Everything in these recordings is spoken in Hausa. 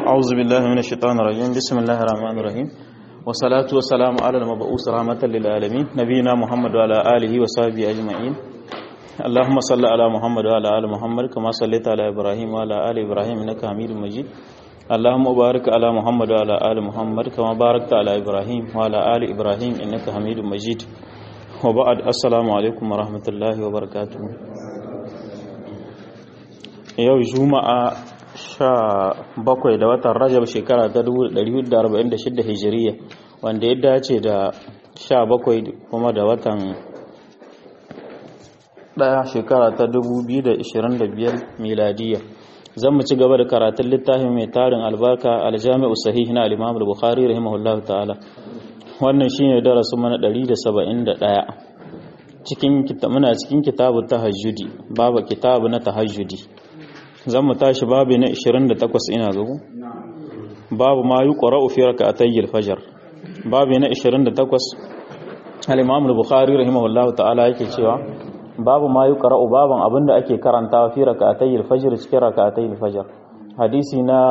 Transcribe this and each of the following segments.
أعوذ بالله من الشيطان الرجيم بسم الله الرحمن الرحيم والصلاة والسلام على المبعوث رحمة للعالمين نبينا محمد وعلى آله وصحبه أجمعين اللهم صل على محمد وعلى آل محمد كما صليت على إبراهيم وعلى آل إبراهيم إنك حميد مجيد اللهم بارك على محمد وعلى آل محمد كما باركت على إبراهيم وعلى آل إبراهيم إنك حميد مجيد وبعد السلام عليكم ورحمة الله وبركاته yau juma'a sha bakwai da watan rajab shekara ta 1446 hijiriya wanda ya dace da sha bakwai kuma da watan daya shekara ta 2025 miladiya zan mu ci gaba da karatun littafin mai tarin albarka aljami'u sahih na al-imam al-bukhari rahimahullahu ta'ala wannan shine darasin mana 171 cikin muna cikin kitabu tahajjudi babu kitabu na tahajjudi zan mu tashi babu na 28 ina ga babu ma yi ƙwararru fi raka a tayyar fajar babu na 28 al-imam al-bukhari rahimahullah ta'ala yake cewa babu ma yi ƙwararru baban abinda ake karantawa fi raka a tayyar fajar cikin raka a tayyar fajar hadisi na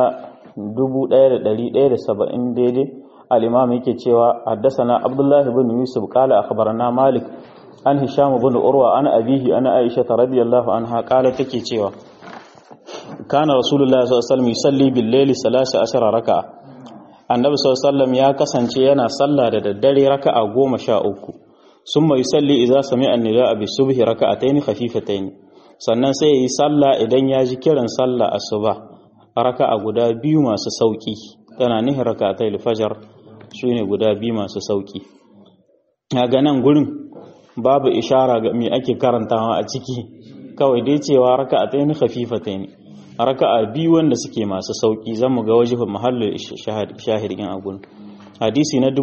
1170 daidai al-imam yake cewa haddasana abdullahi bin yusuf qala akhbarana malik an hisham bin urwa an abihi ana aisha radiyallahu anha qala take cewa kana rasulullah sallallahu alaihi wasallam yusalli bil layli 13 raka'a annabi sallallahu alaihi wasallam ya kasance yana sallah da daddare raka'a 13 summa yusalli idza sami'a an-nidaa bi subhi raka'atayn khafifatayn sannan sai yayi sallah idan ya ji kiran sallah asuba raka'a guda biyu masu sauki tana nihin raka'atayl fajr shine guda biyu masu sauki ga nan gurin babu ishara ga me ake karantawa a ciki kawai dai cewa raka'atayn khafifatayn raka'a biyu wanda suke masu sauki zamu ga wajibin mahallin shahidin agun hadisi na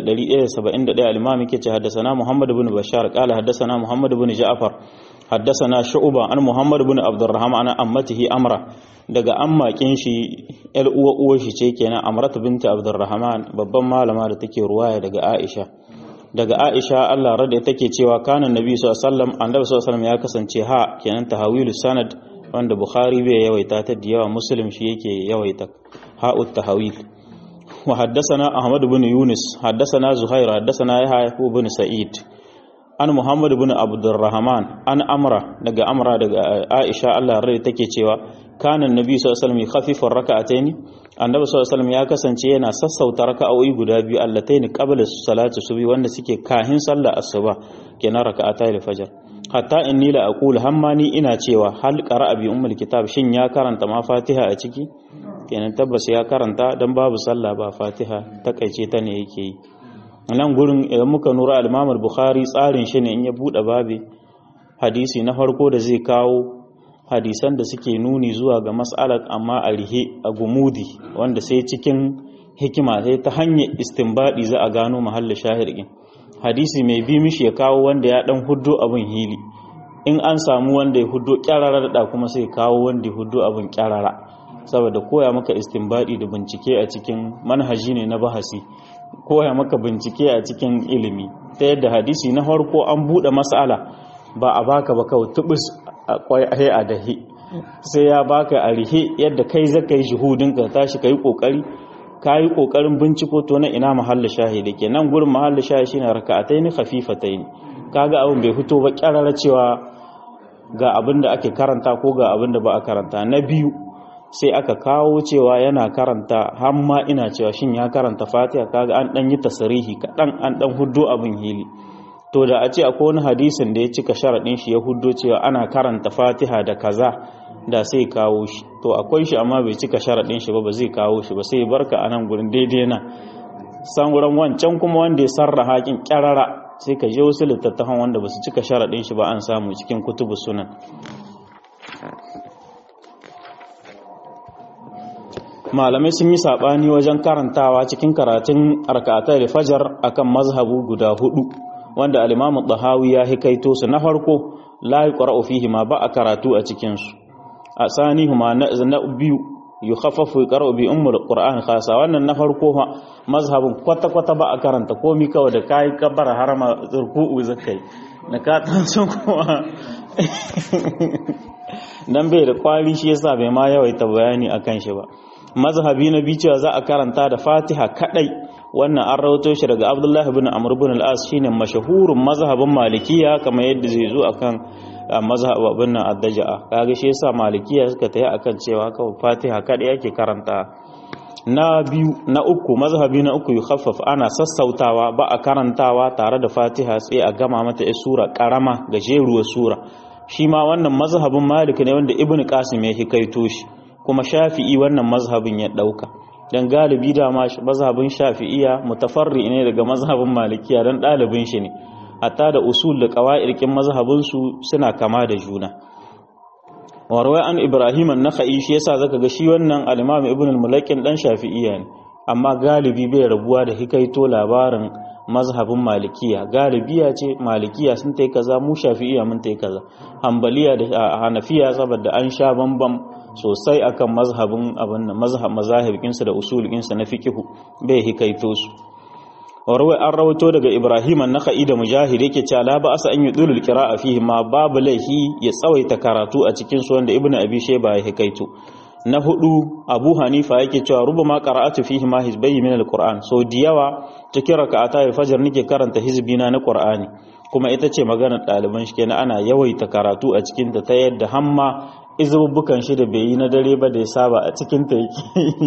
1171 al-imam yake ce haddathana Muhammad ibn Bashar qala haddathana Muhammad ibn Ja'far haddathana Shu'ba an Muhammad ibn Abdurrahman an ammatihi Amra daga ammakin shi yar uwa uwa shi ce kenan Amrat binti Abdurrahman babban malama da take ruwaya daga Aisha daga Aisha Allah rada take cewa kana Nabi sallallahu alaihi wasallam annabi sallallahu alaihi wasallam ya kasance ha kenan tahawilu sanad wanda Bukhari bai yawaita ta da yawa Muslim shi yake yawaita ha'ut tahawil wa haddathana Ahmad ibn Yunus haddathana Zuhair haddathana Yahya ibn Sa'id an Muhammad ibn Abdurrahman an Amra daga Amra daga Aisha Allah rai take cewa kana Nabi sallallahu alaihi wasallam khafifur raka'atayn Annabi sallallahu alaihi wasallam ya kasance yana sassauta raka'o'i guda biyu allatayn qabla salati subhi wanda suke kahin sallar asuba kenan raka'atayil fajr hatta inni la aqul hammani ina cewa hal qara'a bi ummul kitab shin ya karanta ma fatiha a ciki kenan tabbas ya karanta dan babu sallah ba fatiha takaice ta ne yake yi nan gurin idan muka nura al-imam al-bukhari tsarin shi ne in ya bude babi hadisi na farko da zai kawo hadisan da suke nuni zuwa ga mas'alar amma a rihe a gumudi wanda sai cikin hikima sai ta hanyar istinbadi za a gano mahallin shahidin hadisi mai bi mishi ya kawo wanda ya dan huddo abin hili in an samu wanda ya huddo kyarara da kuma sai kawo wanda ya huddo abin kyarara saboda koya maka istinbadi da bincike a cikin manhaji ne na bahasi koya maka bincike a cikin ilimi ta yadda hadisi na farko an bude mas'ala ba a baka ba kawai tubus a kwai a dahi sai ya baka a rihe yadda kai zaka yi shuhudin ka tashi kai kokari ka yi ƙoƙarin binciko to na ina mahalla shahidi ke nan gurin mahalla shahidi shine raka'atai ni khafifatai ne kaga abin bai fito ba kyarara cewa ga abin da ake karanta ko ga abin da ba a karanta na biyu sai aka kawo cewa yana karanta har ma ina cewa shin ya karanta fatiha kaga an dan yi tasarihi kaɗan an dan huddo abin hili to da a ce akwai wani hadisin da ya cika sharaɗin shi ya huddo cewa ana karanta fatiha da kaza da sai kawo shi to akwai shi amma bai cika sharaɗin shi ba ba zai kawo shi ba sai barka a nan gurin daidai na san wurin wancan kuma wanda ya sarra hakin kyarara sai ka je wasu littattafan wanda ba su cika sharaɗin shi ba an samu cikin kutubu sunan malamai sun yi saɓani wajen karantawa cikin karatun arkata da fajar akan mazhabu guda hudu wanda alimamu ɗahawi ya hikaito su na farko la yi fihi ma ba a karatu a cikinsu a sani huma na biyu yi hafafu karo bi ummul qur'an khasa wannan na farko ma mazhabin kwata kwata ba a karanta komi kawai da kai kabara harama zurku'u zakai na ka tanso kuma dan bai da kwari shi yasa bai ma yawaita bayani akan shi ba mazhabi na biyu cewa za a karanta da fatiha kadai wannan an rawato shi daga abdullah ibn amr ibn al-as shine mashahurun mazhabin malikiya kamar yadda zai zo akan mazhabin nan ad-daja'a kaga shi yasa malikiya suka tayi akan cewa kawai fatiha kadai yake karanta na biyu na uku mazhabi na uku yukhaffaf ana sassautawa ba a karantawa tare da fatiha sai a gama mata ya sura karama gajeruwar sura shi ma wannan mazhabin malik ne wanda ibnu qasim ya hikaito shi kuma shafi'i wannan mazhabin ya dauka dan galibi da ma mazhabin shafi'iya mutafarri ne daga mazhabin malikiya dan dalibin shi ne hatta da usul da qawaidin mazhabin su suna kama da juna warwai an ibrahim an-nakhai shi yasa zaka ga shi wannan al-imam ibn al-mulakin dan shafi'iyya ne amma galibi bai rabuwa da hikaito labarin mazhabin malikiya galibiya ce malikiya sun tai kaza mu shafi'iyya mun tai kaza hanbaliya da hanafiya saboda an sha bambam sosai akan mazhabin abin nan mazhab mazahibin su da usulin su na fiqhu bai hikaito su warwai an rawato daga ibrahim an-nakhai da mujahid yake cewa la ba'asa an yudulul qira'a fihi ma babu laihi ya tsawaita karatu a cikin su wanda ibnu abi shayba ya hikaito na hudu abu hanifa yake cewa rubama qara'atu fihi ma hizbayyi min al-qur'an so diyawa cikin raka'ata al-fajr nake karanta hizbina na qur'ani kuma ita ce maganar ɗaliban shi kenan ana yawaita karatu a cikin ta ta yadda hamma izubbukan shi da bai yi na dare ba da ya saba a cikin ta yake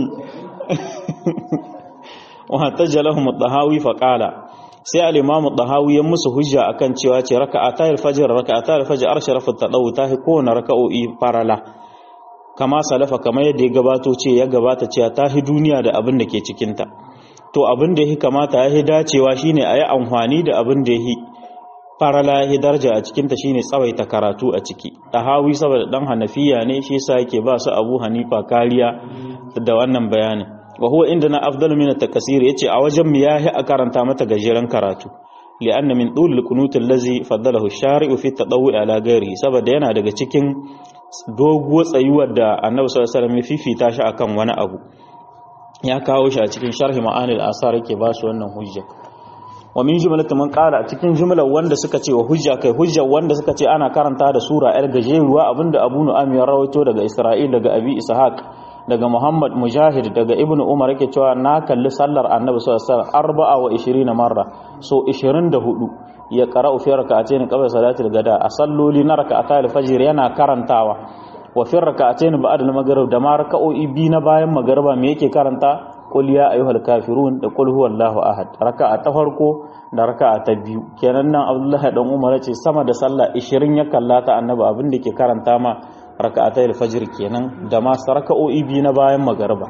وهتج لهم الطهاوي فقال sai al-imamu dahawi ya musu hujja akan cewa ce raka'ata al-fajr raka'ata al-fajr arsharafu tadawu ta hi kowane raka'o'i farala kama salafa kamar yadda ya gabato ce ya gabata cewa ta hi duniya da abin da ke cikin ta to abin da ya kamata ya hi dacewa shine a yi amfani da abin da ya hi farala ya daraja a cikin ta shine tsawaita karatu a ciki dahawi saboda dan hanafiya ne shi yasa yake ba su abu hanifa kariya da wannan bayanin wa huwa indana afdalu min at-takasir yace a wajen mu yahi a karanta mata gajeren karatu li'anna min dul qunut allazi faddalahu ash-shari'u fi at-tadawwu ala ghairihi saboda yana daga cikin doguwar tsayuwar da Annabi sallallahu alaihi wasallam ya fifita shi akan wani abu ya kawo shi a cikin sharhi ma'anil asar yake ba su wannan hujja wa min jumlatin man qala a cikin jumlar wanda suka ce wa hujja kai hujja wanda suka ce ana karanta da sura yar gajeruwa abinda Abu Nu'aym ya rawaito daga Isra'il daga Abi Ishaq daga Muhammad Mujahid daga Ibn Umar yake cewa na kalli sallar Annabi sallallahu alaihi wasallam arba'a wa 20 marra so 24 ya qara'u fi rak'atayn qabla salati al-gada a salloli na rak'ata al-fajr yana karantawa wa fi rak'atayn ba'da al-maghrib da ma raka'o'i bi na bayan magriba me yake karanta qul ya ayyuhal kafirun da qul huwallahu ahad raka'a ta farko da raka'a ta biyu kenan nan Abdullahi dan Umar ce sama da sallah 20 ya kallata Annabi abin da ke karanta ma raka'atai alfajir kenan da ma raka'o'i biyu na bayan magariba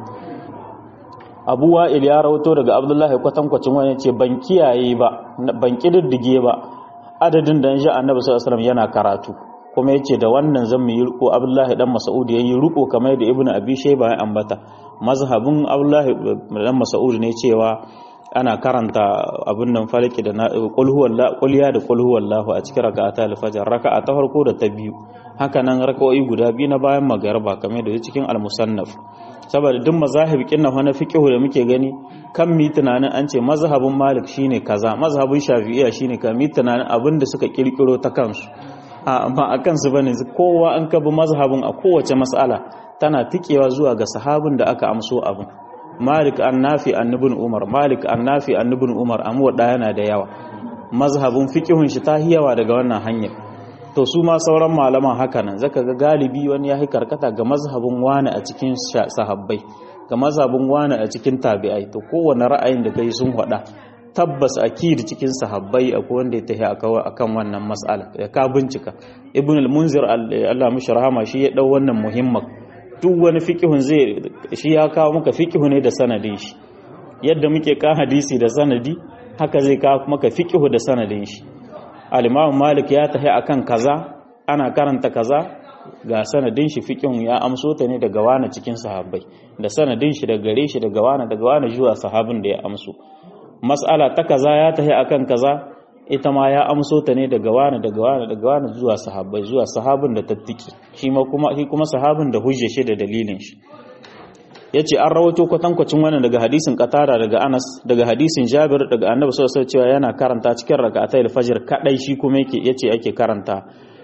Abu Wa'il ya rawato daga Abdullahi kwatankwacin wani ce ban kiyaye ba ban kididdige ba adadin da ji Annabi sallallahu alaihi wasallam yana karatu kuma yace da wannan zan yi riko Abdullahi dan Mas'ud yayi riko kamar da Ibn Abi Shayba ya ambata mazhabin Abdullahi dan Mas'ud ne cewa ana karanta abin nan falaki da qul huwallahu qul ya da qul huwallahu a cikin raka'ata al-fajr raka'a ta farko da ta biyu haka nan raka'o'i guda biyu na bayan magariba kamar da cikin al-musannaf saboda duk mazahib kinna na fiqh da muke gani kan mi tunanin an ce mazhabin malik shine kaza mazhabin shafi'iyya shine kan mi tunanin abin da suka kirkiro ta kansu amma a kansu bane kowa an kabi mazhabin a kowace mas'ala tana tikewa zuwa ga sahabin da aka amso abin malik annafi annibin umar malik annafi annibin umar amma da yana da yawa mazhabin fiqhun shi ta hiyawa daga wannan hanyar to su ma sauran malaman haka nan zaka ga galibi wani ya karkata ga mazhabin wani a cikin sahabbai ga mazhabin wani a cikin tabi'ai to kowane ra'ayin da kai sun faɗa tabbas akid cikin sahabbai akwai wanda ya tafi akan wannan mas'ala ya ka bincika ibn al-munzir Allah mishi rahama shi ya dau wannan muhimmin duk wani fiqhun zai shi ya kawo maka fiqhu ne da sanadin shi yadda muke ka hadisi da sanadi haka zai kawo maka fiqhu da sanadin shi al-imam malik ya tafi akan kaza ana karanta kaza ga sanadin shi fiqhun ya amso ta ne daga wani cikin sahabbai da sanadin shi daga gare shi daga wani daga wani zuwa sahabin da ya amso mas'ala ta kaza ya tafi akan kaza ita ma ya amso ta ne daga wani daga wani daga wani zuwa sahabbai zuwa sahabin da tattiki shi ma kuma shi kuma sahabin da hujja shi da dalilin shi yace an rawato kwatankwacin wannan daga hadisin Qatada daga Anas daga hadisin Jabir daga Annabi sallallahu alaihi cewa yana karanta cikin rak'atayil fajr kadai shi kuma yake yace ake karanta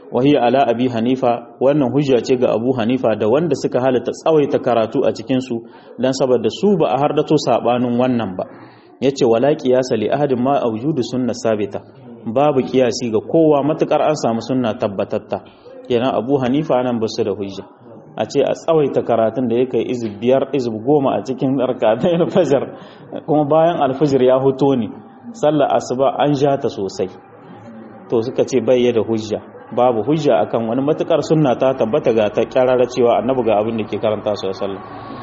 wahi ala abi hanifa wannan hujja ce ga abu hanifa da wanda suka halatta tsawaita karatu a cikin su dan saboda su ba a hardato sabanin wannan ba yace wala qiyasa li ahadin ma awjudu sunna sabita babu kiyasi ga kowa matukar an samu sunna tabbatatta kenan abu hanifa nan ba su da hujja a ce a tsawaita karatun da ya kai izib biyar izib goma a cikin rakatai alfajar kuma bayan alfajir ya hoto ne sallar asuba an ja ta sosai to suka ce bai da hujja babu hujja akan wani matukar sunna ta tabbata ga ta kyarara cewa annabi ga abin da ke karanta su sallah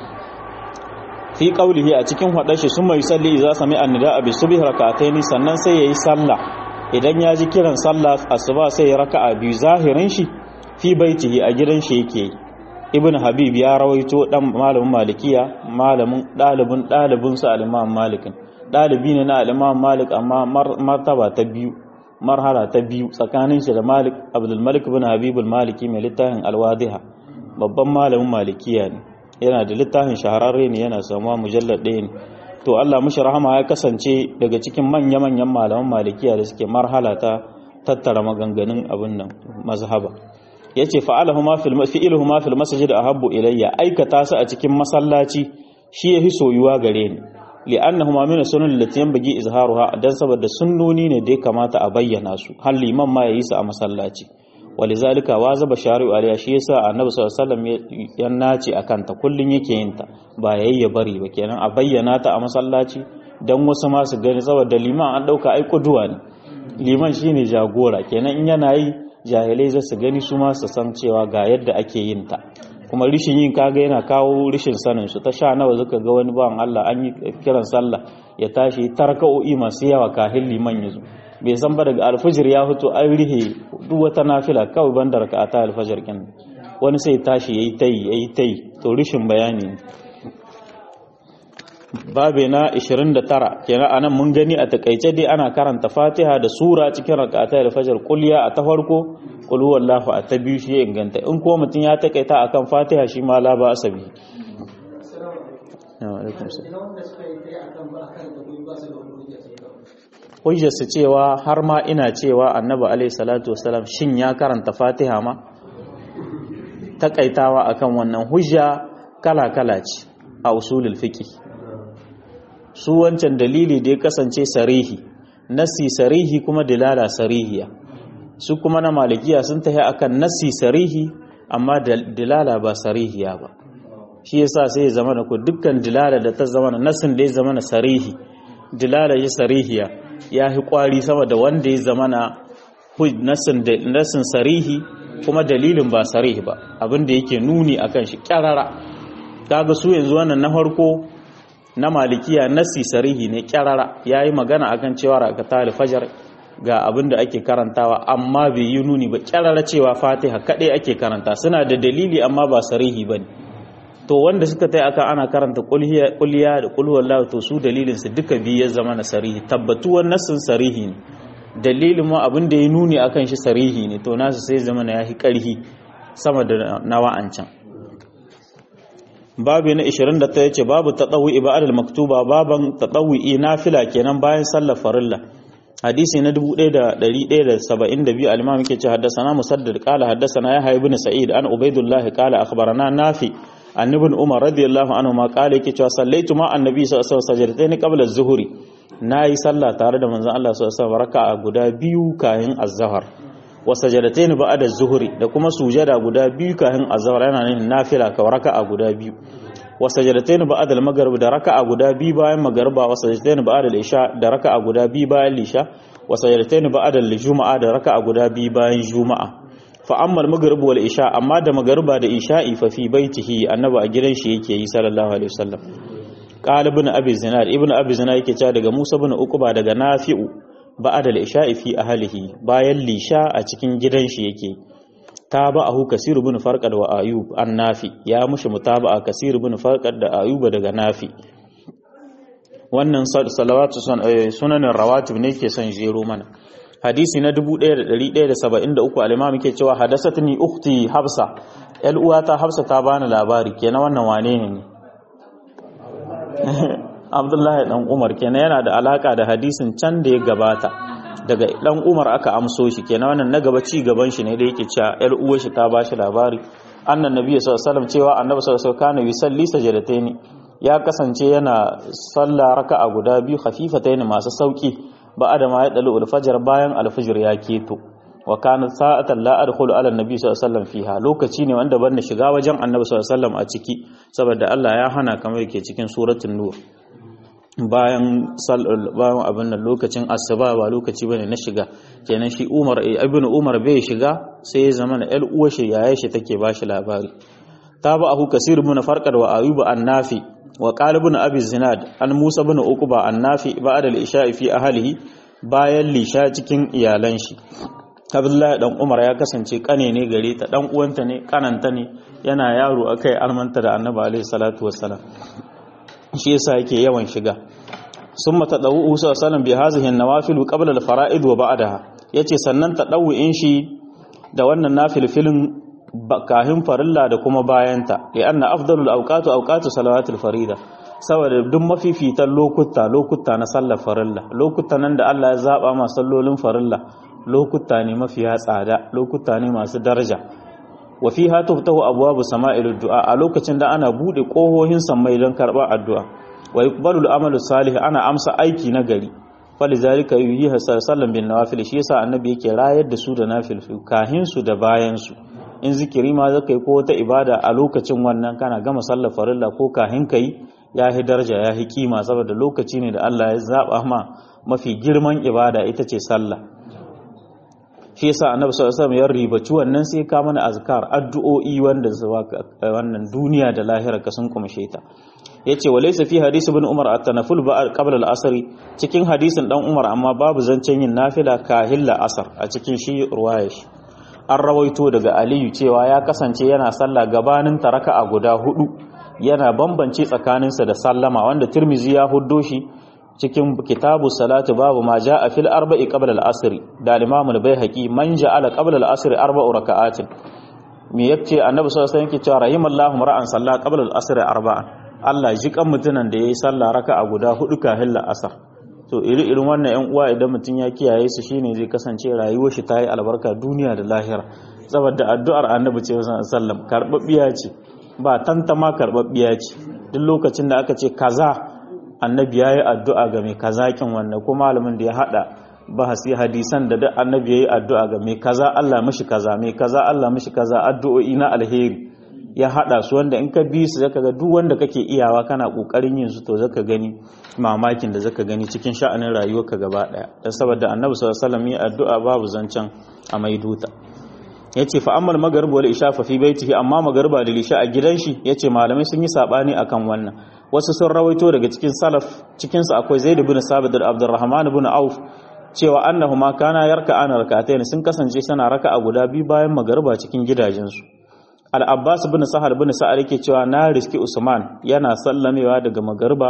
fi qaulihi a cikin hadar shi sun mai salli idza sami annida bi subhi rak'ataini sannan sai yayi sallah idan ya ji kiran sallah asuba sai ya raka'a biyu zahirin shi fi baitihi a gidan shi yake ibn habib ya rawaito dan malamin malikiya malamin dalibin dalibin sa al-imam malikin dalibi ne na al-imam malik amma martaba ta biyu marhala ta biyu tsakanin shi da malik abdul malik ibn habib al-maliki mai littafin al-wadiha babban malamin malikiya ne yana da littafin shahararre ne yana samuwa mujallad ɗaya ne to Allah mushi rahama ya kasance daga cikin manya-manyan malaman malikiya da suke marhala ta tattara maganganun abin nan mazhaba yace fa'aluhuma fil fi'luhuma fil masjid ahabbu ilayya aikata su a cikin masallaci shi yafi soyuwa gare ni li'annahuma min sunan allati yanbaghi izharuha dan saboda sunnoni ne da ya kamata a bayyana su har liman ma yayi su a masallaci walizalika wazaba shari'u aliya shi yasa annabi sallallahu alaihi wasallam ya nace akan ta kullun yake yin ta ba yayi ya bari ba kenan a bayyana ta a masallaci dan wasu ma su gani saboda liman an dauka ai kuduwa ne liman shine jagora kenan in yana yi jahilai za su gani su ma su san cewa ga yadda ake yin ta kuma rishin yin kaga yana kawo rishin sanin su ta sha nawa zuka ga wani bawan Allah an yi kiran sallah ya tashi tarka'o'i masu yawa kahin liman ya zo bai san ba daga alfajir ya fito an rihe duk wata nafila kawai ban da raka'ata alfajir kin wani sai tashi yayi tayi yayi tayi to rishin bayani babe na 29 kenan anan mun gani a takaice dai ana karanta Fatiha da sura cikin raka'ata alfajir kulliya a ta farko qul huwallahu a ta biyu shi ya inganta in ko mutum ya takaita akan Fatiha shi ma la ba asabi hujjarsa cewa har ma ina cewa annabi alaihi salatu wasalam shin ya karanta fatiha ma takaitawa akan wannan hujja kala-kala ce a usulul fiqh su wancan dalili da ya kasance sarihi nasi sarihi kuma dilala sarihiya su kuma na malikiya sun tafi akan nasi sarihi amma dilala ba sarihiya ba shi yasa sai ya zama da ku dukkan dilala da ta zama na nasin da ya zama na sarihi dilala ya sarihiya ya fi kwari sama da wanda ya zama na nasin sarihi kuma dalilin ba sarihi ba abinda yake nuni akan shi kyarara kaga su yanzu wannan na farko na malikiya nasi sarihi ne kyarara ya yi magana akan cewa rakata alfajar ga abin da ake karantawa amma bai yi nuni ba kyarara cewa fatiha kaɗai ake karanta suna da dalili amma ba sarihi ba ne to wanda suka tai aka ana karanta kulliya da kulhuwallahu to su dalilin su duka biyu ya zama na sarihi tabbatuwar nassin sarihi ne dalilin ma abin da ya nuni akan shi sarihi ne to nasu sai zama na yahi karhi sama da na wa'ancan babu na 29 yace babu tadawi ibadal maktuba baban tadawi nafila kenan bayan sallar farilla hadisi na 1172 al-imam yake ce haddathana musaddad qala haddathana yahya ibn sa'id an ubaidullah qala akhbarana nafi an ibn umar radiyallahu anhu ma qala yake cewa sallaitu ma annabi sallallahu alaihi wasallam sajdatayn qabla az-zuhri nayi sallah tare da manzon Allah sallallahu alaihi wasallam raka'a guda biyu kayan az-zuhr wa sajadatayn ba'da az-zuhri da kuma sujada guda biyu kayan az-zuhr yana nufin nafila ka raka'a guda biyu wa sajadatayn ba'da al-maghrib da raka'a guda biyu bayan magriba wa sajadatayn ba'da al-isha da raka'a guda biyu bayan lisha wa sajadatayn ba'da al-jumu'a da raka'a guda biyu bayan juma'a fa amma al-maghrib wal isha amma da magriba da isha'i fa fi baitihi annabi a gidan shi yake yi sallallahu alaihi wasallam qala ibn abi zinad ibn abi zinad yake cewa daga musa ibn uqba daga nafi'u ba'da al-isha'i fi ahlihi bayan lisha a cikin gidan shi yake tabahu kasir ibn farqad wa ayub an nafi ya mushi mutaba'a kasir ibn farqad da ayub daga nafi wannan salawatu sunanin rawatib ne ke son jero mana hadisi na 1173 al-imam yake cewa hadasatni ukhti hafsa yal uwata hafsa ta bani labari kenan wannan wane ne Abdullahi dan Umar kenan yana da alaka da hadisin can da ya gabata daga dan Umar aka amso shi kenan wannan na gaba ci gaban shi ne da yake cewa yar uwar shi ta bashi labari annan nabi sallallahu alaihi wasallam cewa annabi sallallahu alaihi wasallam kana yusalli sajadataini ya kasance yana sallah raka'a guda biyu khafifataini masu sauki ba da ma ya dalu alfajr bayan alfajr ya keto wa kana sa'atan la adkhulu ala annabi sallallahu alaihi wasallam fiha lokaci ne wanda ban shiga wajen annabi sallallahu alaihi wasallam a ciki saboda Allah ya hana kamar yake cikin suratul nur bayan bayan abin nan lokacin asuba ba lokaci bane na shiga kenan shi Umar ibn Umar bai shiga sai ya zama na uwar shi yaya shi take bashi labari tabahu kasir ibn farqad wa ayub an-nafi wa qala ibn abi zinad an musa ibn uqba an-nafi ba'da al-isha fi ahlihi bayan lisha cikin iyalan shi Abdullahi dan Umar ya kasance kane ne gare ta dan uwanta ne kananta ne yana yaro akai almanta da Annabi alaihi salatu wassalam shi yasa yake yawan shiga summa tadawu sallallahu bi hazihi an-nawafil qabla al-fara'id wa ba'daha yace sannan tadawu'in shi da wannan nafilfilin kahin farilla da kuma bayanta li anna afdalul awqatu awqatu salawatil farida saboda duk mafifitan lokuta lokuta na sallar farilla lokuta nan da Allah ya zaba ma sallolin farilla lokuta ne mafiya tsada lokuta ne masu daraja wa fiha tuftahu abwabu sama'il du'a a lokacin da ana bude kohohin sammai don karba addu'a wa yuqbalu al-amalu salih ana amsa aiki na gari falizalika yuhi sallan bin nawafil shi yasa annabi yake rayar da su da nafil kahin su da bayan su in zikiri ma zaka yi ko wata ibada a lokacin wannan kana gama sallar farilla ko kahin kai ya hi daraja ya hi kima saboda lokaci ne da Allah ya zaba ma mafi girman ibada ita ce sallah shi yasa annabi sallallahu alaihi wasallam ya ribaci wannan sai ka mana azkar addu'o'i wanda wannan duniya da lahira ka sun kumshe ta yace walaysa fi hadisi ibn umar at-tanaful ba qabla al-asr cikin hadisin dan umar amma babu zancen yin nafila kahilla asar a cikin shi ruwaya shi an rawaito daga aliyu cewa ya kasance yana sallah gabanin taraka a guda hudu yana bambance tsakaninsa da sallama wanda tirmizi ya huddo shi cikin kitabu salatu babu ma a fil arba'i qabla al-asr da al-imam al-baihaqi man ja'ala qabla al-asr arba'u raka'atin me yace annabi sallallahu alaihi wasallam yake cewa rahimallahu ra'an salla qabla al-asr arba'an Allah ji kan mutunan da yayi sallah raka'a guda hudu kafin al-asr to iri irin wannan yan uwa idan mutun ya kiyaye su shine zai kasance rayuwar shi ta yi albarka duniya da lahira saboda addu'ar annabi ce sallallahu alaihi wasallam karbabbiya ce ba tantama karbabbiya ce duk lokacin da aka ce kaza annabi ya yi addu'a ga mai kazakin wannan ko malamin da ya haɗa bahasi hadisan da duk annabi ya yi addu'a ga mai kaza Allah mashi kaza mai kaza Allah mashi kaza addu'o'i na alheri ya haɗa su wanda in ka bi su zaka ga duk wanda kake iyawa kana ƙoƙarin yin su to zaka gani mamakin da zaka gani cikin sha'anin rayuwarka gaba ɗaya dan saboda annabi sallallahu alaihi wasallam ya addu'a babu zancen a maiduta yace fa ammal maghrib wal isha fa fi baitihi amma magriba da isha a gidan shi yace malamai sun yi sabani akan wannan wasu sun rawaito daga cikin salaf cikin su akwai zaid ibn sabit da abdurrahman ibn auf cewa annahuma kana yarka'ana rak'atayn sun kasance suna raka'a guda biyu bayan magriba cikin gidajen su al-abbas ibn sahal ibn sa'ad yake cewa na riski usman yana sallamewa daga magriba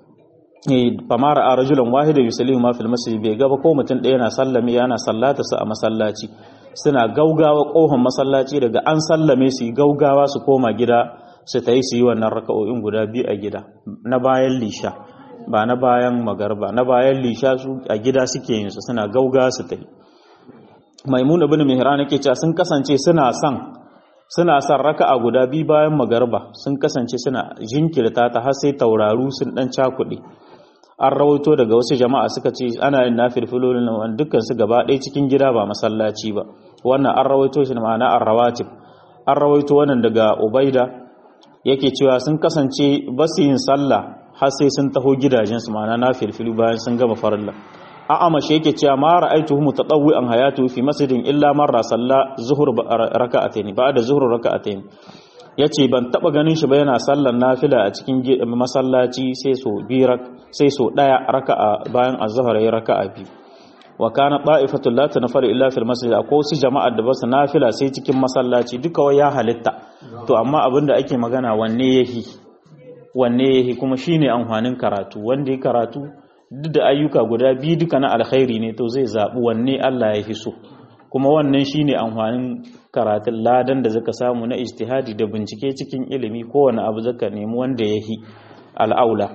famara a rajulan wahida yusallimu ma fil masjid bai gaba ko mutum ɗaya yana sallame yana sallata su a masallaci suna gaugawa kohon masallaci daga an sallame su gaugawa su koma gida su ta yi su yi wannan raka'o'in guda biyu a gida na bayan lisha ba na bayan magarba na bayan lisha su a gida suke yin su suna gaugawa su ta yi maimun ibn mihran yake cewa sun kasance suna son suna son raka'a guda biyu bayan magarba sun kasance suna jinkirta ta har sai tauraru sun dan cakuɗe an rawaito daga wasu jama'a suka ce ana yin nafilfilolin nan dukkan su gaba ɗaya cikin gida ba masallaci ba wannan an rawaito shi ma'ana an rawatib an rawaito wannan daga ubaida yake cewa sun kasance ba su yin sallah har sai sun taho gidajensu ma'ana nafilfilu bayan sun gama farilla a amashi yake cewa ma ra'aituhu mutatawwi'an hayatu fi masjidin illa marra salla zuhur raka'atayn ba'da zuhur raka'atayn yace ban taba ganin shi ba yana sallar nafila a cikin masallaci sai so birak sai so daya raka'a bayan azhar yayi raka'a biyu wa kana ta'ifatul la tanfaru illa fil masjid akwai su jama'a da basu nafila sai cikin masallaci duka wai ya halitta to amma abinda ake magana wanne yahi wanne yahi kuma shine amfanin karatu wanda ya karatu duk da ayyuka guda biyu duka na alkhairi ne to zai zabi wanne Allah ya fi so kuma wannan shine amfanin karatun ladan da zaka samu na ijtihadi da bincike cikin ilimi kowane abu zaka nemi wanda yahi al'aula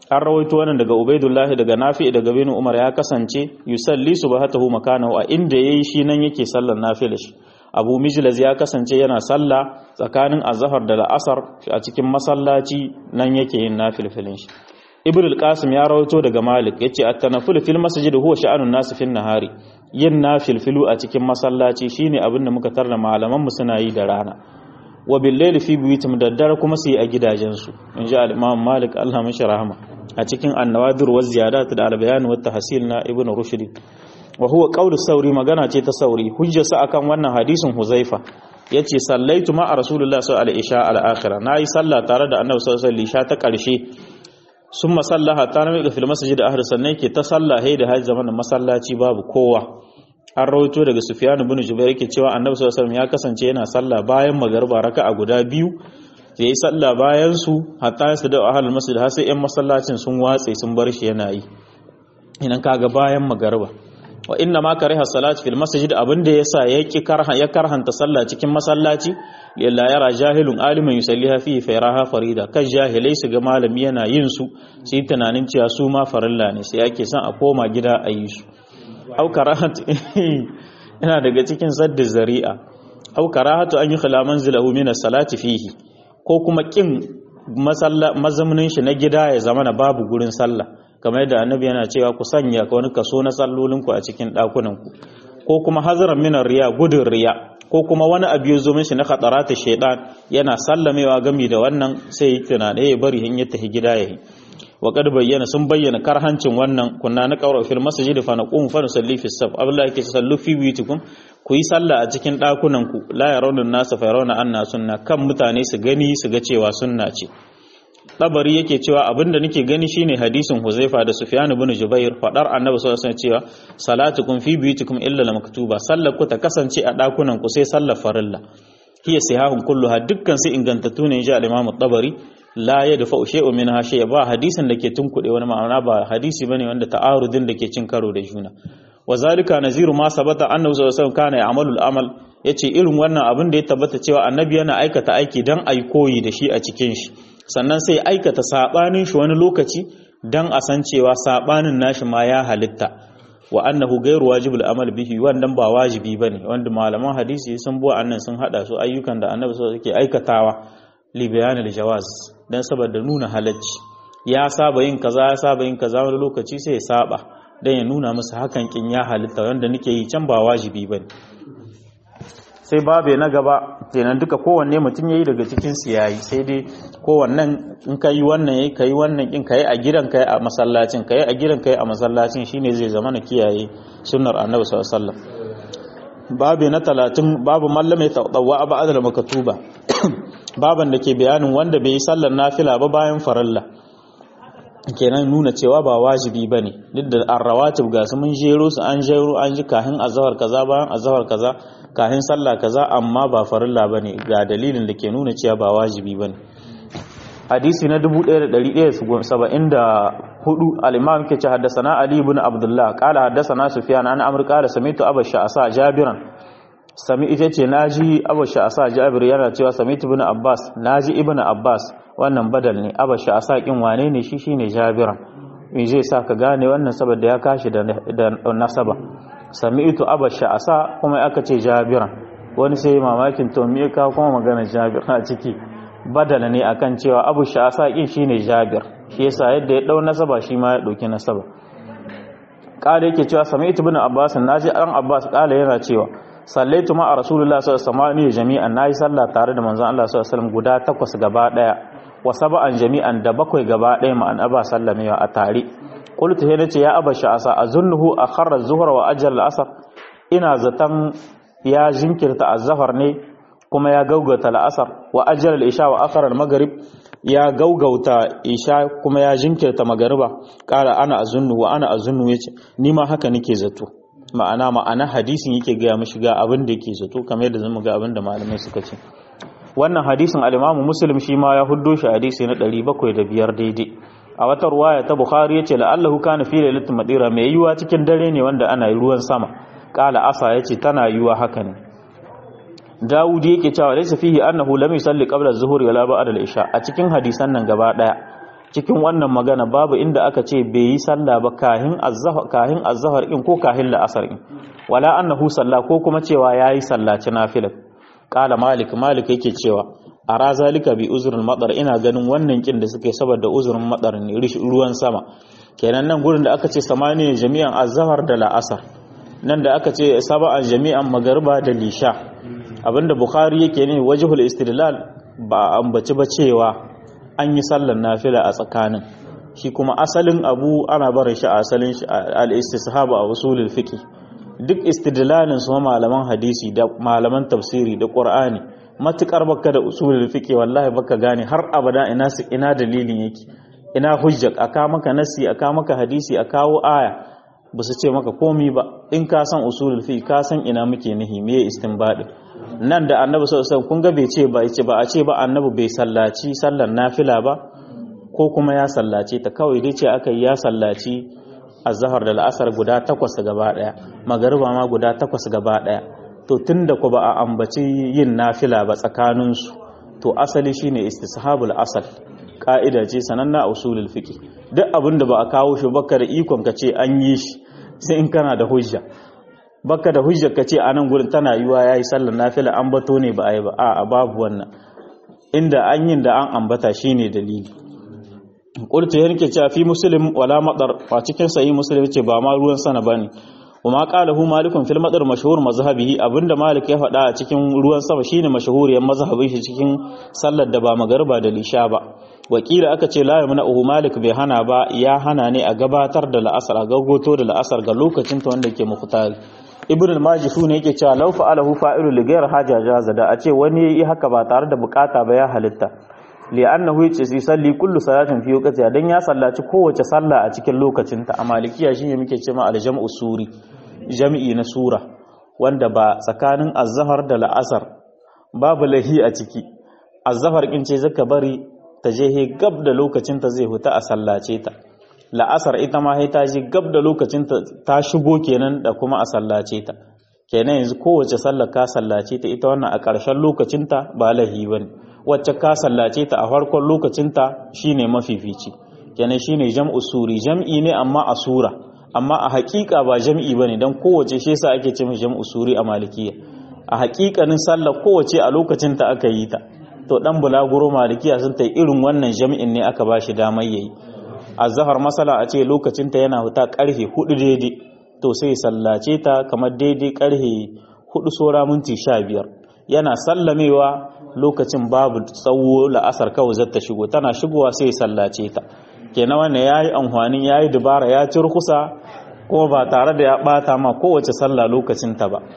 an rawaito wannan daga ubaidullahi daga nafi daga bin umar ya kasance yusalli subhatahu makanahu a inda yayi shi nan yake sallar nafila shi abu mijlaz ya kasance yana sallah tsakanin azhar da la'asar a cikin masallaci nan yake yin nafilfilin shi ibn al-qasim ya rawaito daga malik yace at-tanafful fil masjid huwa sha'anun nas fil nahari yin nafilfilu a cikin masallaci shine abin da muka tarda malaman mu suna yi da rana wa bil layli fi buyutum daddare kuma su yi a gidajensu inji al-imam malik Allah mashi rahama a cikin an-nawadir wa ziyadat da al-bayan wa tahsil na ibn rushd wa huwa qawlu sauri magana ce ta sauri hujjarsa akan wannan hadisin huzaifa yace sallaitu ma rasulullahi sallallahu alaihi isha al-akhirah nayi sallah tare da annabi sallallahu alaihi isha ta karshe summa sallaha ta nami fil masjid ahli sannan ke ta sallahe da hajji zaman masallaci babu kowa an rawaito daga sufyan ibn jubair yake cewa annabi sallallahu alaihi ya kasance yana sallah bayan magariba raka'a guda biyu yayi sallah bayan su hatta su da ahli masjid har sai yan masallacin sun watse sun bar shi yana yi idan kaga bayan magariba wa inna ma kariha salat fil masjid abinda yasa yaki karha ya karhanta sallah cikin masallaci lilla yara jahilun aliman yusalliha fi fayraha farida kan jahilai su ga malami yana yin su sai tunanin cewa su ma farilla ne sai ake son a koma gida a yi su au karahatu ina daga cikin sadda zari'a au karahatu an yi khila manzilahu min salati fihi ko kuma kin mazamnin shi na gida ya zama na babu gurin sallah kamar yadda annabi yana cewa ku sanya wani kaso na sallolinku a cikin ɗakunanku ko kuma hazaran minar riya gudun riya ko kuma wani abu ya zo mishi na khatarata shaidan yana sallamewa gami da wannan sai yi tunane ya bari in ya tafi gida yayi wa kad bayyana sun bayyana karhancin wannan kunna na qawra fil masjid fa naqum fa nusalli fi saf abdullahi yake sallu fi buyutikum ku yi sallah a cikin ɗakunan ku la yarawna an-nasa fa yarawna anna sunna kan mutane su gani su ga cewa sunna ce Tabari yake cewa abinda nake gani shine hadisin Huzaifa da Sufyan ibn Jubair fadar Annabi sallallahu alaihi cewa salatukum fi buyutikum illa al-maktuba sallar ku ta kasance a dakunan ku sai sallar farilla hiya sihahun kulluha dukkan su ingantattu ne ji al-Imam Tabari la yadfa shay'un minha shay ba hadisin da ke tunkuɗe wani ma'ana ba hadisi bane wanda ta'arudin da ke cin karo da juna wazalika naziru ma sabata annabi sallallahu alaihi wasallam kana ya'malu al-amal yace irin wannan abin da ya tabbata cewa annabi yana aikata aiki dan ai koyi da shi a cikin shi sannan sai aikata sabanin shi wani lokaci dan a san cewa sabanin nashi ma ya halitta wa annahu ghairu wajibul amal bihi wannan ba wajibi bane wanda malaman hadisi sun bo annan sun hada su ayyukan da annabi sallallahu alaihi aikatawa li bayan al-jawaz dan saboda nuna halacci ya saba yin kaza ya saba yin kaza wani lokaci sai ya saba dan ya nuna musu hakan kin ya halitta wanda nake yi can ba wajibi bane sai babe na gaba kenan duka kowanne mutum yayi daga cikin su yayi sai dai kowannen in ka yi wannan yayi ka yi wannan in ka yi a gidan ka yi a masallacin ka yi a gidan ka yi a masallacin shine zai zama na kiyaye sunnar annabi sallallahu alaihi wasallam babe na 30 babu mallame tawwa ba'da da makatuba baban da ke bayanin wanda bai yi sallar nafila ba bayan faralla kenan nuna cewa ba wajibi bane duk da arrawatib ga su mun jero su an jero an ji kahin azhar kaza bayan azhar kaza kahin sallah kaza amma ba farilla bane ga dalilin da ke nuna cewa ba wajibi bane hadisi na 1174 al-imam ke ce haddathana ali ibn abdullah qala haddathana sufyan an amr qala samitu abasha asa jabiran sami ita ce naji abasha asa jabir yana cewa samitu ibn abbas naji ibn abbas wannan badal ne abasha asa kin wane ne shi shine jabiran me zai sa ka gane wannan saboda ya kashi da nasaba sami'tu abasha asa kuma aka ce jabiran wani sai mamakin to me ka kuma magana jabir a ciki badala ne akan cewa abu sha'asa kin shine jabir shi yasa yadda ya dau nasaba shi ma ya dauki nasaba kala yake cewa sami'tu ibn abbas naji an abbas kala yana cewa sallaitu ma rasulullahi sallallahu alaihi wasallam jami'an nayi sallah tare da manzon Allah sallallahu alaihi wasallam guda takwas gaba daya wa sab'an jami'an da bakwai gaba daya ma'an aba sallamewa a tare qultu he nace ya aba sha'asa azunnuhu akhara az-zuhra wa ajal al-asr ina zatan ya jinkirta az-zahar ne kuma ya gaugauta la'asar wa ajal al-isha wa akhara al-maghrib ya gaugauta isha kuma ya jinkirta magariba kara ana azunnu wa ana azunnu yace ni ma haka nake zato ma'ana ma'ana hadisin yake ga mishi ga abin da yake zato kamar yadda zamu ga abin da malamai suka ce wannan hadisin al-Imam Muslim shi ma ya huddo shi hadisi na 705 daidai a wata ruwaya ta Bukhari yace la'allahu kana fi lailatul madira mai yiwa cikin dare ne wanda ana ruwan sama kala asa yace tana yiwa haka ne Dawud yake cewa laysa fihi annahu lam yusalli qabla az-zuhri wala ba'da al-isha a cikin hadisan nan gaba daya cikin wannan magana babu inda aka ce bai yi sallah ba kahin azzahar kahin azzahar in ko kahin la'asar in wala annahu salla ko kuma cewa yayi sallaci nafila qala malik malik yake cewa ara zalika bi uzrul madar ina ganin wannan kin da suke saboda uzurin madar ne ruwan sama kenan nan gurin da aka ce samani jami'an azzahar da la'asar nan da aka ce saba'an jami'an magarba da lisha abinda bukhari yake ne wajhul istidlal ba ambaci ba cewa an yi sallar nafila a tsakanin shi kuma asalin abu ana barin shi a asalin shi al-istishab a usulul fiqh duk istidlalin su malaman hadisi da malaman tafsiri da qur'ani matukar baka da usulul fiqh wallahi baka gane har abada ina su ina dalilin yake ina hujja aka maka nasi aka maka hadisi a kawo aya ba su ce maka komi ba in ka san usulul fiqh ka san ina muke nihi me istinbadi nan da annabi sallallahu alaihi kun ga bai ce ba yace ba a ce ba annabi bai sallaci sallar nafila ba ko kuma ya sallace ta kawai dai ce aka yi ya sallaci azhar da al'asar guda takwas gaba daya magariba ma guda takwas gaba daya to tunda ku ba a ambaci yin nafila ba tsakanin su to asali shine istishabul asal ka'ida ce sananna a usulul fiqh duk abinda ba a kawo shi baka da ikon ka ce an yi shi sai in kana da hujja baka da hujjar ka ce a nan gurin tana yiwa yayi sallar nafila an bato ne ba a yi ba a babu wannan inda an yin da an ambata shine dalili qultu yanke cewa fi muslim wala madar a cikin sahih muslim ce ba ma ruwan sana bane kuma qalahu malikun fil madar mashhur mazhabihi abinda malik ya faɗa a cikin ruwan sama shine mashhuriyar mazhabin shi cikin sallar da ba magarba da lisha ba wakila aka ce la yamna malik bai hana ba ya hana ne a gabatar da la'asar a gagoto da la'asar ga lokacin ta wanda ke muhtari ibn al-majifu ne yake cewa law fa'alahu fa'ilu li ghayr haja jaza da a ce wani yayi haka ba tare da bukata ba ya halitta li annahu yace sai salli kullu salatin fi waqti dan ya sallaci kowace sallah a cikin lokacin ta a malikiya shine muke cewa al-jam'u suri jami'i na sura wanda ba tsakanin az-zahar da la'asar babu lahi a ciki az-zahar kin ce zaka bari ta je he gab da lokacin ta zai huta a sallace ta la'asar ita ma ta je gab da lokacin ta shigo kenan da kuma a sallace ta kenan yanzu kowace sallar ka sallace ta ita wannan a ƙarshen lokacin ta ba lahi bane wacce ka sallace ta a farkon lokacin ta shine mafifici kenan shine jam'u suri jam'i ne amma a sura amma a haƙiƙa ba jam'i bane dan kowace shi yasa ake cewa jam'u suri a malikiya a haƙiƙanin sallar kowace a lokacin ta aka yi ta to dan bulaguro malikiya sun ta irin wannan jami'in ne aka bashi damar yayi azhar masala a ce lokacin ta yana huta karfe 4 daidai to sai sallace ta kamar daidai karfe 4 sora minti 15 yana sallamewa lokacin babu tsawo la'asar kawai zata shigo tana shigowa sai sallace ta kenan wannan yayi amfanin yayi dubara ya ci rukusa kuma ba tare da ya bata ma kowace sallah lokacin ta ba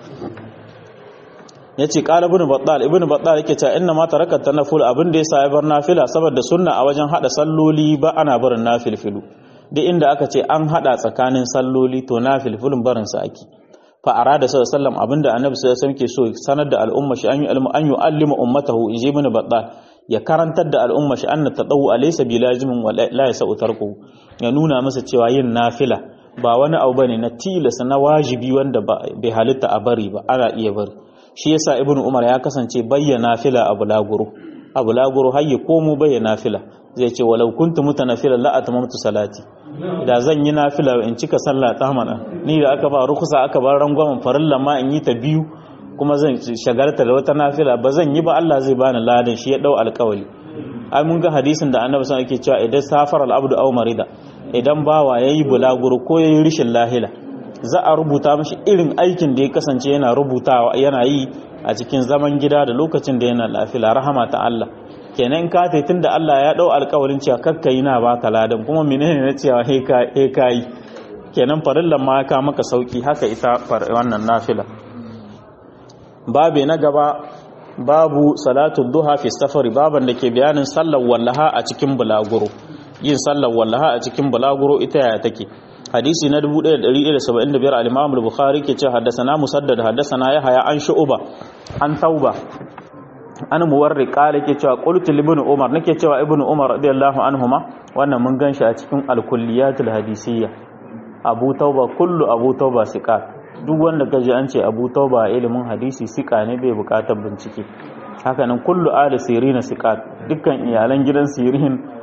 yace qala ibn battal ibn battal yake cewa inna ma taraka tanaful abin da yasa ya bar nafila saboda sunna a wajen hada salloli ba ana barin nafilfilu duk inda aka ce an hada tsakanin salloli to nafilfilun barin sa ake fa arada sallallahu alaihi wasallam abinda annabi sallallahu alaihi wasallam ke so sanar da al'umma shi an yi an yu'allimu ummatahu inji ibn battal ya karantar da al'umma shi anna tadawu alaysa bilazimin wa la yasau tarku ya nuna masa cewa yin nafila ba wani abu bane na tilasa na wajibi wanda bai halitta a bari ba ana iya bari shi yasa ibn umar ya kasance bayyana fila a bulaguro a bulaguro har ya komo bayyana fila zai ce walau kuntu mutanafila la atamamtu salati da zan yi nafila in cika sallah ta mana ni da aka ba rukusa aka bar rangwamen farilla ma in yi ta biyu kuma zan shagarta da wata nafila ba zan yi ba Allah zai bani ladan shi ya dau alƙawari ai mun ga hadisin da annabi sallallahu alaihi wasallam yake cewa idan safar al-abdu aw marida idan bawa yayi bulaguro ko yayi rishin lahila za a rubuta mashi irin aikin da ya kasance yana rubutawa yana yi a cikin zaman gida da lokacin da yana lafiya rahama ta Allah kenan ka tai tunda Allah ya dau alƙawarin cewa kakka yi na baka ladan kuma menene na cewa he ka he kai kenan farillan ma ka maka sauki haka ita wannan nafila babe na gaba babu salatu duha fi safari baban da ke bayanin sallar wallaha a cikin bulaguro yin sallar wallaha a cikin bulaguro ita yaya take hadisi na 1175 al-Imam al-Bukhari ke ce haddathana Musaddad haddathana Yahya an Shu'ba an Tauba an Muwarri qala ke cewa qultu ibn Umar nake cewa ibn Umar radiyallahu anhuma wannan mun ganshi a cikin al-kulliyatul hadisiyya Abu Tauba kullu Abu Tauba siqat duk wanda kaji an ce Abu Tauba ilimin hadisi siqa ne bai bukatar bincike haka nan kullu ali sirin siqat dukkan iyalan gidan sirin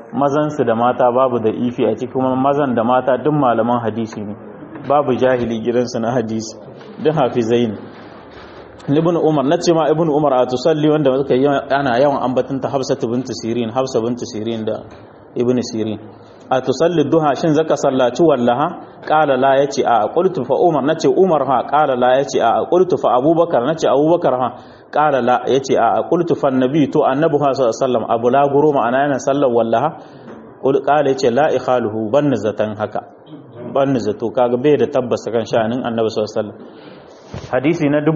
mazansu da mata babu da ifi a cikin kuma mazan da mata duk malaman hadisi ne babu jahili gidansu na hadisi duk hafizai ne ibn umar na ce ma ibn umar a tusalli wanda suka yi ana yawan ambatin ta hafsa bintu sirin hafsa bintu sirin da ibn sirin a tusalli duha shin zaka sallaci wallaha qala la yace a qultu fa umar nace umar ha qala la yace a qultu fa abubakar nace abubakar ha qala la yace a qultu fa annabi to annabi sallallahu alaihi wasallam abu la guru ma'ana yana sallar wallaha qul qala yace la ikhaluhu ban zatan haka ban zato kaga bai da tabbas kan sha'anin annabi sallallahu alaihi wasallam hadisi na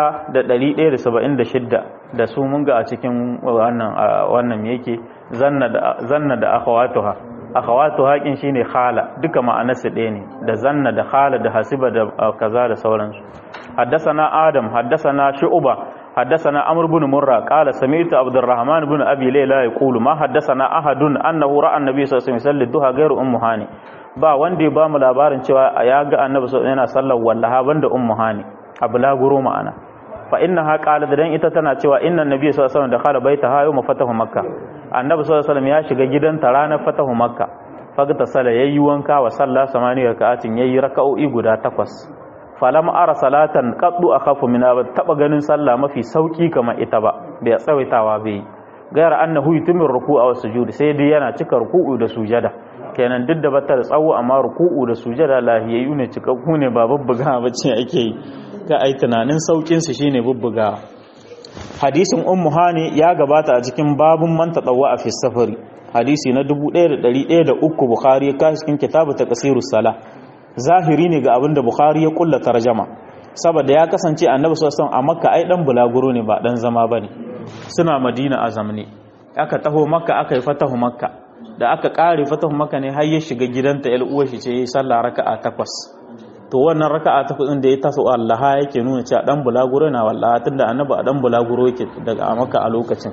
1176 da su mun ga a cikin wannan wannan yake zanna da zanna da akhawatuha akhawatu haƙin shine khala duka ma'anarsu ɗaya ne da zanna da khala da hasiba da kaza da sauransu haddasana adam haddasana shu'ba haddasana amr ibn murra qala sami'tu abdurrahman ibn abi layla yaqulu ma haddasana ahadun annahu ra'a annabi sallallahu alaihi wasallam duha ghairu ummu hani ba wanda ya bamu labarin cewa ya ga annabi sallallahu yana sallar wallaha banda ummu hani abulaguro ma'ana fa innaha qalat dan ita tana cewa inna annabi sallallahu alaihi wasallam dakhala baitaha yawm fatahu makkah annabi sallallahu alaihi wasallam ya shiga gidanta ranar fatahu makka fagta sala yayi wanka wa salla samani raka'atin yayi raka'o'i guda takwas falam ara salatan qaddu akhafu min ba taba ganin sallah mafi sauki kamar ita ba bai tsawaitawa bai gaira annahu yutimir ruku'a wa sujud sai dai yana cika ruku'u da sujada kenan duk da bata da tsawo amma ruku'u da sujada lahiyayyu ne cikakku ne ba bubbuga bace ake yi ka ai tunanin saukin su shine bubbuga hadisin ummu hani ya gabata a cikin babun man tadawwa fi safari hadisi na 1103 bukhari ya kashi cikin kitabu taqsirus sala zahiri ne ga abinda bukhari ya kulla tarjama saboda ya kasance annabi sallallahu alaihi wasallam a makka ai dan bulaguro ne ba dan zama bane suna madina a zamne aka taho makka aka yi fatahu makka da aka kare fatahu makka ne har ya shiga gidanta yar uwar shi ce sallah raka'a takwas to wannan raka'a ta kudin da ya taso Allah yake nuna cewa dan bulaguro na wallahi tunda annabi a dan bulaguro yake daga a maka a lokacin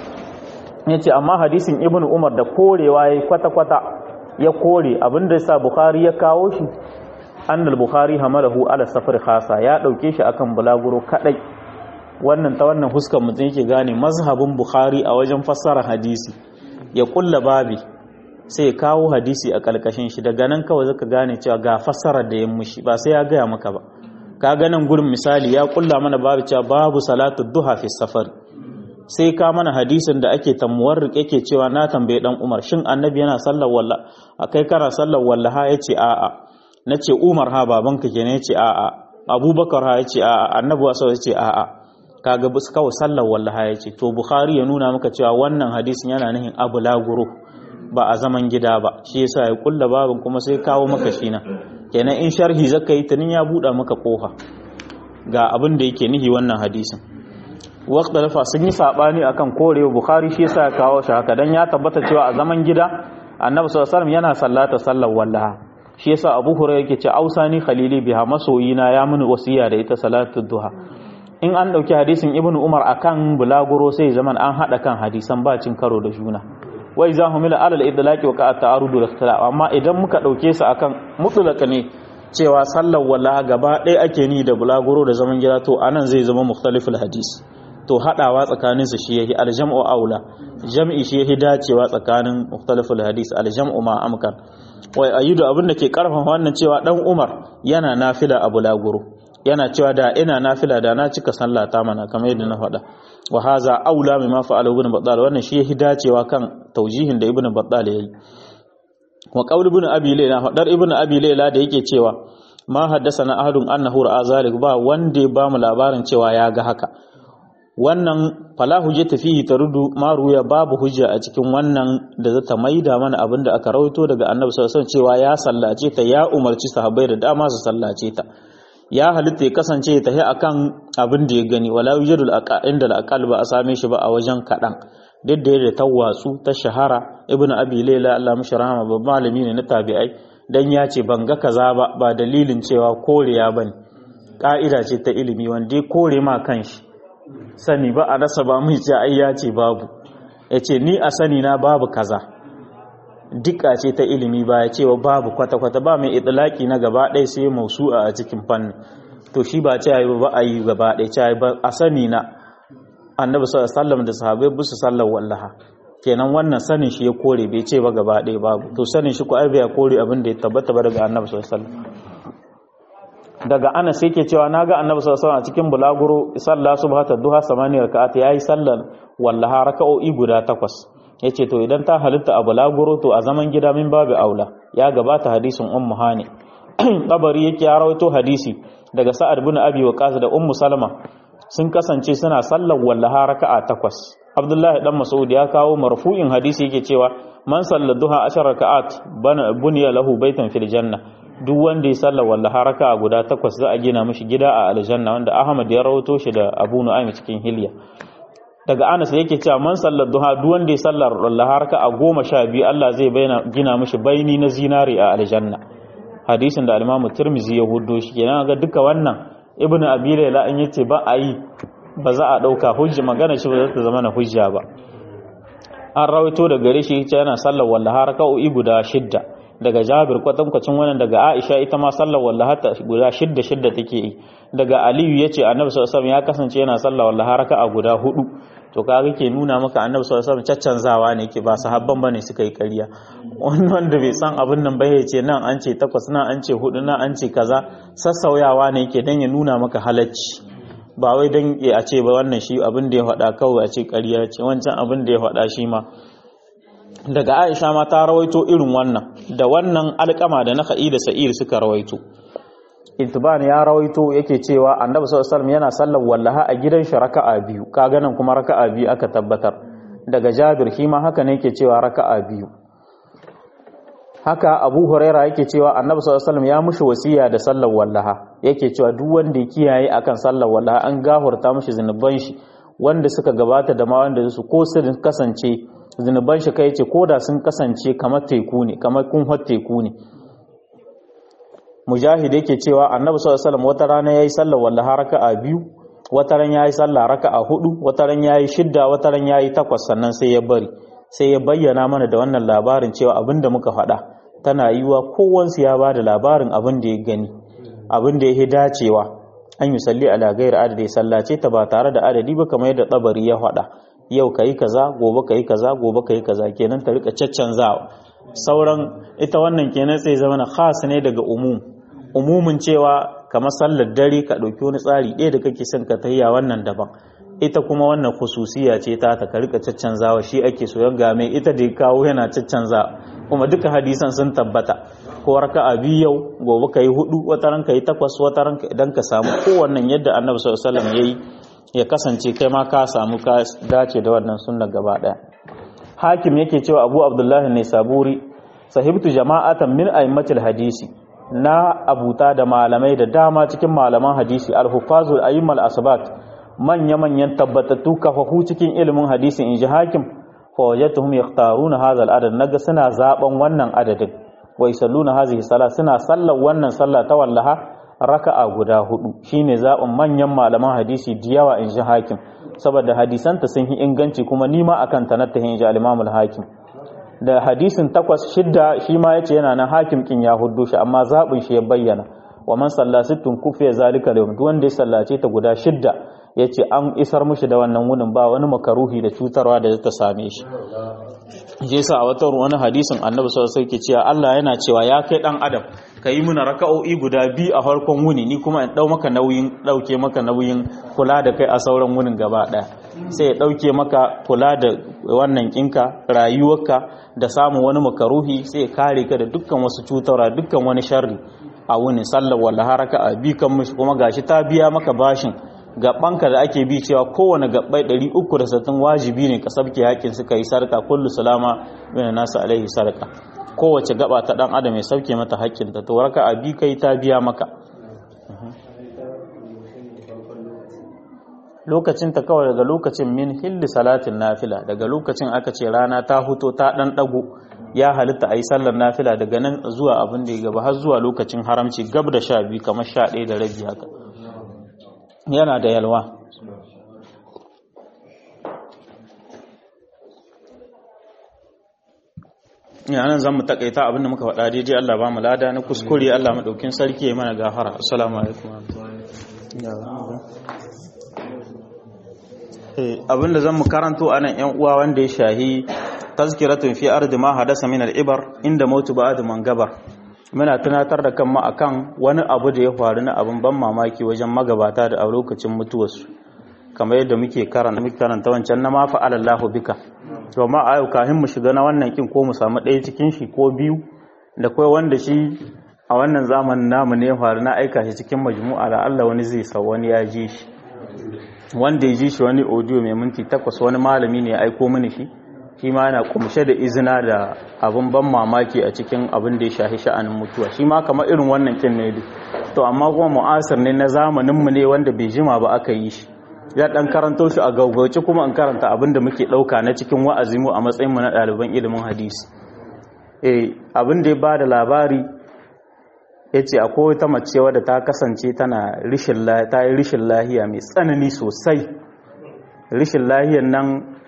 yace amma hadisin ibnu umar da korewa yayi kwata kwata ya kore abinda yasa bukhari ya kawo shi annal bukhari hamalahu ala safar khasa ya dauke shi akan bulaguro kadai wannan ta wannan huskar mutum yake gane mazhabin bukhari a wajen fassara hadisi ya kulla babi sai ya kawo hadisi a kalkashin shi daga nan kawai zaka gane cewa ga fassarar da ya mushi ba sai ya gaya maka ba ka ganin gurin misali ya kulla mana babu cewa babu salatu duha fi safar sai ka mana hadisin da ake tamuwarrik yake cewa na tambaye dan Umar shin annabi yana sallar walla akai kana sallar wallaha yace a'a nace Umar ha babanka kenan yace a'a Abubakar ha yace a'a annabi wasa yace a'a kaga bus kawai sallar wallaha yace to Bukhari ya nuna maka cewa wannan hadisin yana nihin abu laguru ba a zaman gida ba shi yasa ya kulla babin kuma sai kawo maka shi nan kenan in sharhi zaka yi tunin ya buɗa maka kofa ga abin da yake nihi wannan hadisin waqt da sun yi sabani akan korewa bukhari shi yasa ya kawo shi haka dan ya tabbata cewa a zaman gida annabi sallallahu alaihi wasallam yana sallata sallar wallaha shi yasa abu hurairah yake ce ausani khalili biha masoyina ya mini wasiya da ita salatu duha in an dauki hadisin ibnu umar akan bulaguro sai zaman an hada kan hadisan ba cin karo da juna wa iza humila ala al-idlaqi wa ka'a ta'arudu al-ikhtilaf amma idan muka dauke su akan mutlaka ne cewa sallar walla gaba ɗaya ake ni da bulaguro da zaman gida to anan zai zama mukhtaliful hadis to hadawa tsakanin su shi yahi al-jam'u aula jam'i shi yahi dacewa tsakanin mukhtaliful hadis al-jam'u ma amkan wa ayyudu abin da ke karfafa wannan cewa dan Umar yana nafila a bulaguro yana cewa da ina nafila da na cika sallah ta mana kamar yadda na faɗa wa haza aula mimma fa'ala ibn battal wannan shi yahi dacewa kan taujihin da ibn battal yayi wa qaul ibn abi layla fadar ibn abi layla da yake cewa ma haddathana ahadun annahu ra'a zalik ba wanda ba mu labarin cewa ya ga haka wannan fala hujjata fihi tarudu ma ruya babu hujja a cikin wannan da zata maida mana abinda aka rawaito daga annabi sallallahu alaihi wasallam cewa ya sallace ta ya umarci sahabbai da dama su sallace ta ya halitta ya kasance ta yi akan abin da ya gani wala yujadul inda al ba a same shi ba a wajen kaɗan duk da yadda ta watsu ta shahara ibn abi layla Allah mishi rahama babban malami ne na tabi'ai dan ya ce ban ga kaza ba ba dalilin cewa koreya bane ka'ida ce ta ilimi wanda ya kore ma kanshi sani ba a rasa ba mai ce ai ya ce babu yace ni a sani na babu kaza dika ce ta ilimi ba ya cewa babu kwata-kwata ba mai itilaki na gaba ɗaya sai mausu'a a cikin fanni to shi ba ce yi ba a yi gaba ɗaya ce ba a sani na annabi sallallahu alaihi da sahabbai bu su sallar wallaha kenan wannan sanin shi ya kore bai ce ba gaba ɗaya babu to sanin shi ko ai bai kore abin da ya tabbata ba daga annabi sallallahu alaihi wasallam daga Anas yake cewa naga annabi sallallahu alaihi wasallam a cikin bulaguro sallah subhata duha samani raka'at yayi sallar wallaha raka'o'i guda takwas yace to idan ta halitta a bulaguro to a zaman gida min babu aula ya gabata hadisin ummu hani tabari yake ya rawaito hadisi daga sa'ad bin abi waqas da ummu salama sun kasance suna sallar wallaha raka'a takwas abdullahi dan mas'ud ya kawo marfu'in hadisi yake cewa man salla duha ashar raka'at bana bunya lahu baitan fil janna duk wanda ya sallar wallaha raka'a guda takwas za a gina mishi gida a aljanna wanda ahmad ya rawaito shi da abu nu'aym cikin hilya daga anas yake cewa man sallar duha duk wanda ya sallar wallaha raka'a goma sha biyu Allah zai bayyana gina mishi baini na zinari a aljanna hadisin da al-imamu tirmizi ya hudo shi kenan ga duka wannan ibnu abi layla in yace ba a yi ba za a dauka hujja magana shi ba za ta zama na hujja ba an rawaito da gare shi yace yana sallar wallaha raka'o'i guda shidda daga Jabir kwatankwacin wannan daga Aisha ita ma sallar wallaha ta guda shidda shidda take yi daga Aliyu yace Annabi sallallahu alaihi wasallam ya kasance yana sallar wallaha raka'a guda hudu to kaga ke nuna maka Annabi sallallahu alaihi wasallam caccanzawa ne yake ba sahabban bane suka yi ƙarya wannan da bai san abin nan ba yace nan an ce takwas nan an ce hudu nan an ce kaza sassauyawa ne yake dan ya nuna maka halacci ba wai dan a ce ba wannan shi abin da ya faɗa kawai a ce ƙarya ce wancan abin da ya faɗa shi ma daga Aisha ma ta rawaito irin wannan da wannan alƙama da na da Sa'ir suka rawaito Itban ya rawaito yake cewa Annabi sallallahu alaihi wasallam yana sallar wallaha a gidan shi raka'a biyu kaga nan kuma raka'a biyu aka tabbatar daga Jabir shi ma haka ne yake cewa raka'a biyu haka Abu Huraira yake cewa Annabi sallallahu alaihi wasallam ya mushi wasiya da sallar wallaha yake cewa duk wanda ya kiyaye akan sallar wallaha an gahurta mushi zinuban shi wanda suka gabata da ma wanda su ko su kasance zunuban shi kai ce koda sun kasance kamar teku ne kamar kunhar teku ne mujahid yake cewa annabi sallallahu alaihi wasallam wata rana yayi sallar wallaha raka'a biyu wata ran yayi sallah raka'a hudu wata ran yayi shidda wata ran yayi takwas sannan sai ya bari sai ya bayyana mana da wannan labarin cewa abinda muka faɗa tana yiwa kowansu ya ba da labarin abin da ya gani abin da ya dacewa an yi salli ala gairi adadi sallace ta ba tare da adadi ba kamar yadda tsabari ya faɗa yau ka yi kaza gobe ka yi kaza gobe ka yi kaza kenan ta rika caccanzawa sauran ita wannan kenan sai zama na khas ne daga umum umumin cewa kamar sallar dare ka ɗauki wani tsari ɗaya da kake son ka tayya wannan daban ita kuma wannan khususiya ce ta ta ka rika caccanzawa shi ake so ga mai ita da ya kawo yana caccanzawa kuma duka hadisan sun tabbata ko raka'a biyu yau gobe ka yi hudu wata ran ka yi takwas wata ran idan ka samu kowannen yadda annabi sallallahu alaihi wasallam yayi ya kasance kai ma ka samu ka dace da wannan sunna gaba daya hakim yake cewa abu abdullahi ne saburi sahibtu jama'atan min a'immatil hadisi na abuta da malamai da dama cikin malaman hadisi al-hufazul a'immal asbat manya manyan tabbatattu kafafu cikin ilimin hadisi inji hakim fa wajadtuhum yakhtaruna hadha al-adad naga suna zaben wannan adadin wa yusalluna hadhihi salat suna sallar wannan sallah ta wallaha raka'a guda hudu shine zaɓin manyan malaman hadisi da yawa in ji hakim saboda hadisanta sun yi inganci kuma nima akan ta natta in ji al hakim da hadisin takwas shidda shi ma yace yana nan hakim kin ya huddo shi amma zaɓin shi ya bayyana wa man salla sittun kufiya zalika da duk wanda ya sallace ta guda shidda yace an isar mushi da wannan wunin ba wani makaruhi da cutarwa da ta same shi je sa a wata wani hadisin annabi sallallahu alaihi wasallam cewa Allah yana cewa ya kai dan adam ka yi muna raka'o'i guda biyu a farkon wuni ni kuma in dau maka nauyin dauke maka nauyin kula da kai a sauran wunin gaba daya sai ya dauke maka kula da wannan kinka rayuwarka da samun wani makaruhi sai ya kare ka da dukkan wasu cutarwa dukkan wani sharri a wunin sallar wala haraka a bi kan mishi kuma gashi ta biya maka bashin gabanka da ake bi cewa kowane gabbai 360 wajibi ne ka sabke hakin suka yi sarka kullu salama bin nasu alaihi sarka kowace gaba ta dan adam ya sauke mata hakkin ta to raka abi kai ta biya maka lokacin ta kawai daga lokacin min hilli salatin nafila daga lokacin aka ce rana ta huto ta dan dago ya halitta a yi sallar nafila daga nan zuwa abin da ya gaba har zuwa lokacin haramci gab da sha biyu kamar sha ɗaya da rabi haka yana da yalwa yanan zan mu takaita abinda muka faɗa daidai Allah ba mu lada na kuskure Allah maɗaukin sarki ya mana gafara assalamu alaikum abinda zan mu karanto anan yan uwa wanda ya shahi tazkiratun fi ardi ma hadasa min al-ibar inda mautu ba'd man gabar muna tunatar da kanmu akan wani abu da ya faru na abin ban mamaki wajen magabata da a lokacin mutuwarsu kamar yadda muke karanta muke karanta wancan na ma fa'ala Allahu bika to ma ayo kafin mu shiga na wannan kin ko mu samu ɗaya cikin shi ko biyu da kai wanda shi a wannan zamanin namu ne ya faru na aika shi cikin majmu'a da Allah wani zai sa wani ya ji shi wanda ya ji shi wani audio mai minti takwas wani malami ne ya aiko mini shi shi ma yana kumshe da izina da abin ban mamaki a cikin abin da ya shahi sha'anin mutuwa shi ma kamar irin wannan kin ne to amma kuma mu'asir ne na zamanin mu ne wanda bai jima ba aka yi shi ya dan karanto shi a gaugauci kuma in karanta abin da muke dauka na cikin wa'azi mu a matsayin mu na ɗaliban ilimin hadisi eh abin da ya bada labari yace akwai wata mace wadda ta kasance tana rishin ta yi rishin lahiya mai tsanani sosai rishin lahiyan nan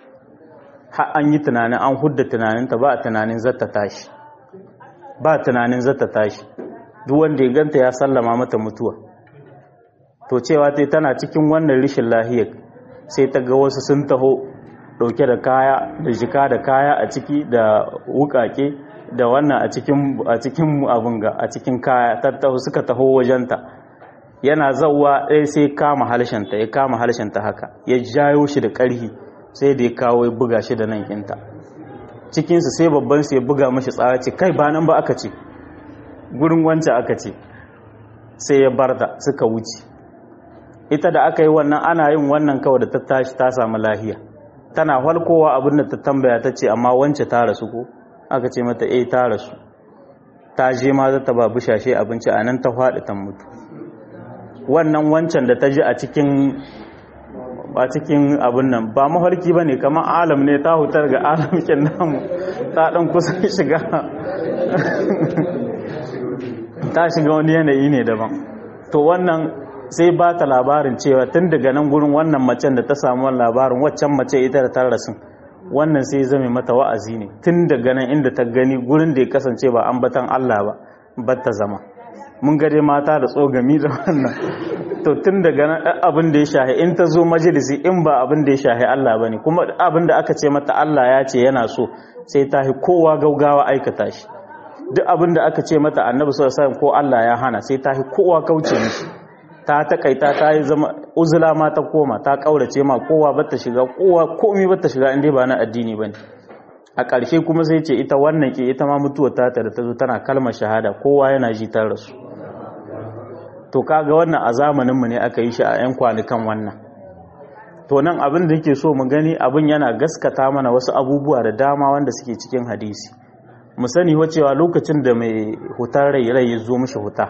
har an yi tunanin an hudda tunaninta ba a tunanin zata tashi ba tunanin zata tashi duk wanda ya ganta ya sallama mata mutuwa to cewa tai tana cikin wannan rishin lahiyar sai ta ga wasu sun taho dauke da kaya da jika da kaya a ciki da wukake da wannan a cikin a cikin abun ga a cikin kaya tattaho suka taho wajenta yana zawwa ɗaya sai kama halshenta ya kama halshenta haka ya jayo shi da ƙarhi sai da ya kawo ya buga shi da nan kinta cikinsu sai babban su ya buga mashi tsara ce kai ba nan ba aka ce gurin wancan aka ce sai ya barta suka wuce ita da aka yi wannan ana yin wannan kawai da ta tashi ta samu lahiya tana halkowa abin da ta tambaya ta ce amma wance ta rasu ko aka ce mata eh ta rasu ta je ma za ta ba bushashe abinci a nan ta faɗi ta mutu wannan wancan da ta ji a cikin a cikin abin nan ba mafarki ba ne kamar alam ne ta hutar ga alamkin namu ta ɗan kusan shiga ta shiga wani yanayi ne daban to wannan sai ba ta labarin cewa tun daga nan gurin wannan macen da ta samu labarin waccan mace ita da ta rasu wannan sai zame mata wa'azi ne tun daga nan inda ta gani gurin da ya kasance ba ambatan Allah ba ba ta zama mun gade mata da tsogami da wannan to tun daga nan abin da ya shahi in ta zo majalisi in ba abin da ya shahi Allah bane kuma abin da aka ce mata Allah ya ce yana so sai ta hi kowa gaugawa aikata shi duk abin da aka ce mata annabi sallallahu alaihi ko Allah ya hana sai ta hi kowa kauce mishi ta takaita ta yi zama uzula ma ta koma ta kaurace ma kowa bata shiga kowa komai bata shiga inda ba na addini bane a ƙarshe kuma sai ce ita wannan ke ita ma mutuwar ta da ta zo tana kalmar shahada kowa yana ji ta rasu to kaga wannan a zamaninmu ne aka yi shi a 'yan kwanukan wannan to nan abin da yake so mu gani abin yana gaskata mana wasu abubuwa da dama wanda suke cikin hadisi mu sani cewa lokacin da mai hutar rai rai ya zo mishi huta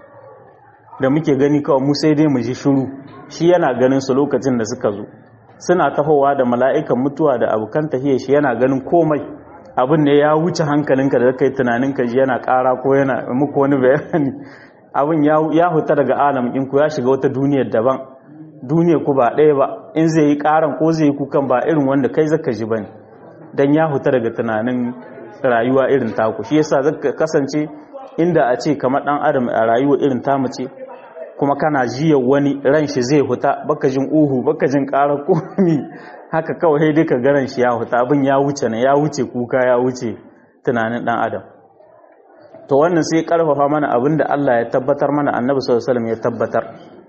da muke gani kawai mu sai dai mu ji shiru shi yana ganin su lokacin da suka zo suna tahowa da mala'ikan mutuwa da abokan tahiyar shi yana ganin komai abin ne ya wuce hankalinka da kai tunanin ka ji yana ƙara ko yana muku wani bayani abin ya huta daga alam in ku ya shiga wata duniyar daban duniyar ku ba ɗaya ba in zai yi ƙaran ko zai yi kukan ba irin wanda kai zaka ji bane dan ya huta daga tunanin rayuwa irin taku shi yasa zaka kasance inda a ce kamar dan adam a rayuwa irin tamu ce kuma kana jiya wani ran shi zai huta baka jin uhu baka jin ƙara komi haka kawai dai ka garan shi ya huta abin ya wuce na ya wuce kuka ya wuce tunanin dan adam to wannan sai karfafa mana abin da Allah ya tabbatar mana annabi sallallahu alaihi wasallam ya tabbatar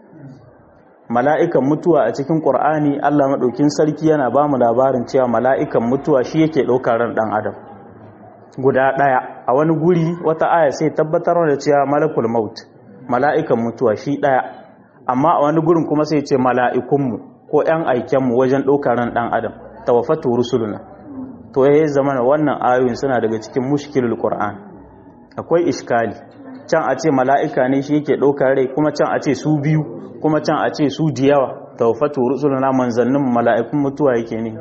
mala'ikan mutuwa a cikin qur'ani Allah madaukin sarki yana ba mu labarin cewa mala'ikan mutuwa shi yake ɗaukar ran dan adam guda ɗaya a wani guri wata aya sai tabbatar da cewa malakul maut mala'ikan mutuwa shi ɗaya amma a wani gurin kuma sai ce mala'ikunmu ko ‘yan aikenmu wajen ɗaukar ran ɗan adam tawafatu rusuluna to ya zama na wannan ayoyin suna daga cikin mushkilul qur'an akwai iskali can a ce mala'ika ne shi yake ɗaukar rai kuma can a ce su biyu kuma can a ce su diyawa tawafatu rusuluna manzannin mala'ikun mutuwa yake ne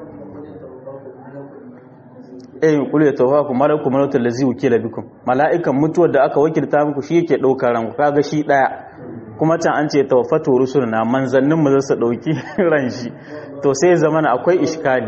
eh kul ya tawafu malaku malatul ladzi wukila bikum mala'ikan mutuwar da aka wakilta muku shi yake ɗaukar ranku kaga shi ɗaya kuma can an ce tawaffatu rusuluna manzannin mu zasu dauki ran shi to sai zamana akwai iskali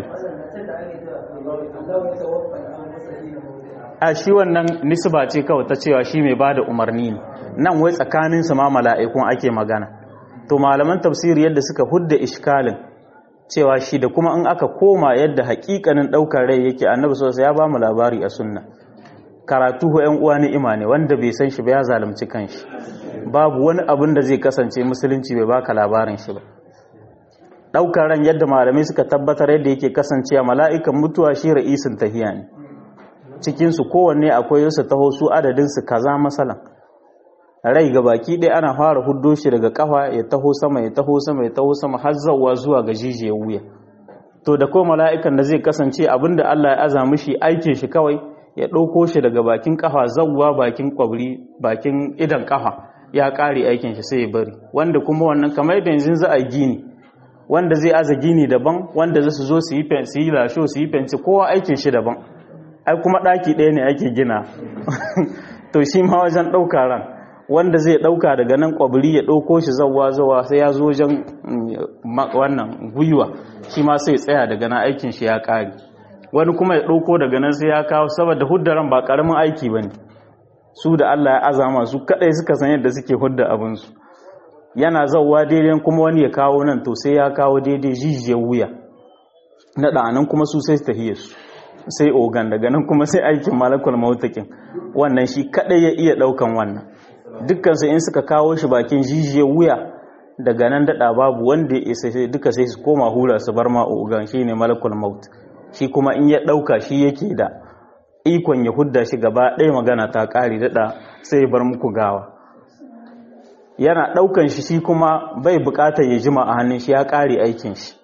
a shi wannan nisba ce kawai ta cewa shi mai bada umarni ne nan wai tsakanin su ma mala'ikun ake magana to malaman tafsiri yadda suka hudda iskalin cewa shi da kuma in aka koma yadda hakikanin daukar rai yake annabi sosai ya ba mu labari a sunna karatu ho yan uwa ni'ima ne wanda bai san shi ba ya zalunci kanshi babu wani abin da zai kasance musulunci bai baka labarin shi ba daukar ran yadda malamai suka tabbatar yadda yake kasancewa mala'ikan mutuwa shi ra'isin tahiya ne cikin su kowanne akwai su taho su adadin su kaza masalan rai ga baki ɗaya ana fara huddo shi daga kafa ya taho sama ya taho sama ya taho sama har zawa zuwa ga jijiyar wuya to da kuma mala'ikan da zai kasance abinda Allah ya aza mishi aikin shi kawai ya ɗauko shi daga bakin kafa zawwa bakin kwabri bakin idan kafa ya ƙare aikin shi sai ya bari wanda kuma wannan kamar yadda yanzu za a gini wanda zai aza gini daban wanda za su zo su yi su yi lasho su yi fenti kowa aikin shi daban ai kuma ɗaki ɗaya ne ake gina to shi ma wajen ɗauka ran wanda zai ɗauka daga nan kwabri ya ɗauko shi zawa zawa sai ya zo wajen wannan gwiwa shi ma sai tsaya daga nan aikin shi ya ƙare wani kuma ya ɗauko daga nan sai ya kawo saboda huddaran ba ƙaramin aiki ba ne su da Allah ya azama su kaɗai suka san yadda suke hudda abinsu yana zauwa daidai kuma wani ya kawo nan to sai ya kawo daidai jijiyar wuya na ɗanan kuma su sai tahiyar su sai ogan daga nan kuma sai aikin malakul mautakin wannan shi kaɗai ya iya ɗaukan wannan dukkansu in suka kawo shi bakin jijiyar wuya daga nan daɗa babu wanda ya isa duka sai su koma hura su bar ma ogan shi ne malakul maut shi kuma in ya ɗauka shi yake da ikon ya hudda shi gaba ɗaya magana ta ƙari daɗa sai ya bar muku gawa yana ɗaukan shi shi kuma bai buƙatar ya jima a hannun shi ya ƙare aikin shi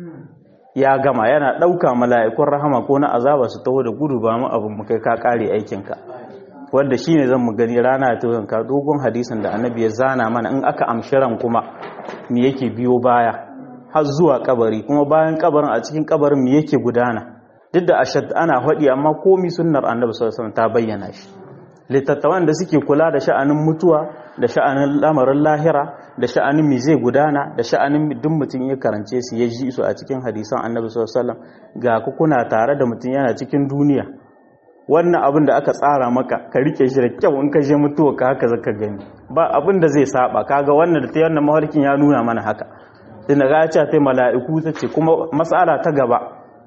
ya gama yana ɗauka mala'ikun rahama ko na azaba su taho da gudu ba mu abin mu kai ka ƙare aikinka wanda shi ne zan mu gani rana ta yanka dogon hadisin da annabi ya zana mana in aka amshi ran kuma me yake biyo baya har zuwa kabari kuma bayan kabarin a cikin kabarin me yake gudana duk da ashad ana faɗi amma komi sunnar annabi sallallahu alaihi ta bayyana shi littattafan da suke kula da sha'anin mutuwa da sha'anin lamarin lahira da sha'anin me zai gudana da sha'anin duk mutum ya karance su ya ji su a cikin hadisan annabi sallallahu alaihi ga ku kuna tare da mutum yana cikin duniya wannan abin da aka tsara maka ka rike shi da kyau in ka je mutuwa ka haka zaka gani ba abin da zai saba kaga wannan da ta wannan mafarkin ya nuna mana haka sai na ga ta mala'iku ta ce kuma mas'ala ta gaba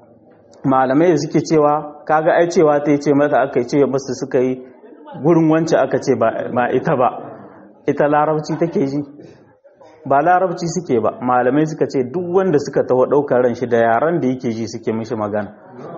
malamai da suke cewa kaga ai cewa ta ce mata aka ce musu suka yi gurin wance aka ce ba ita ba ita larabci take ji ba larabci suke ba malamai suka ce duk wanda suka taho ɗaukar ran shi da yaran da yake ji suke mishi magana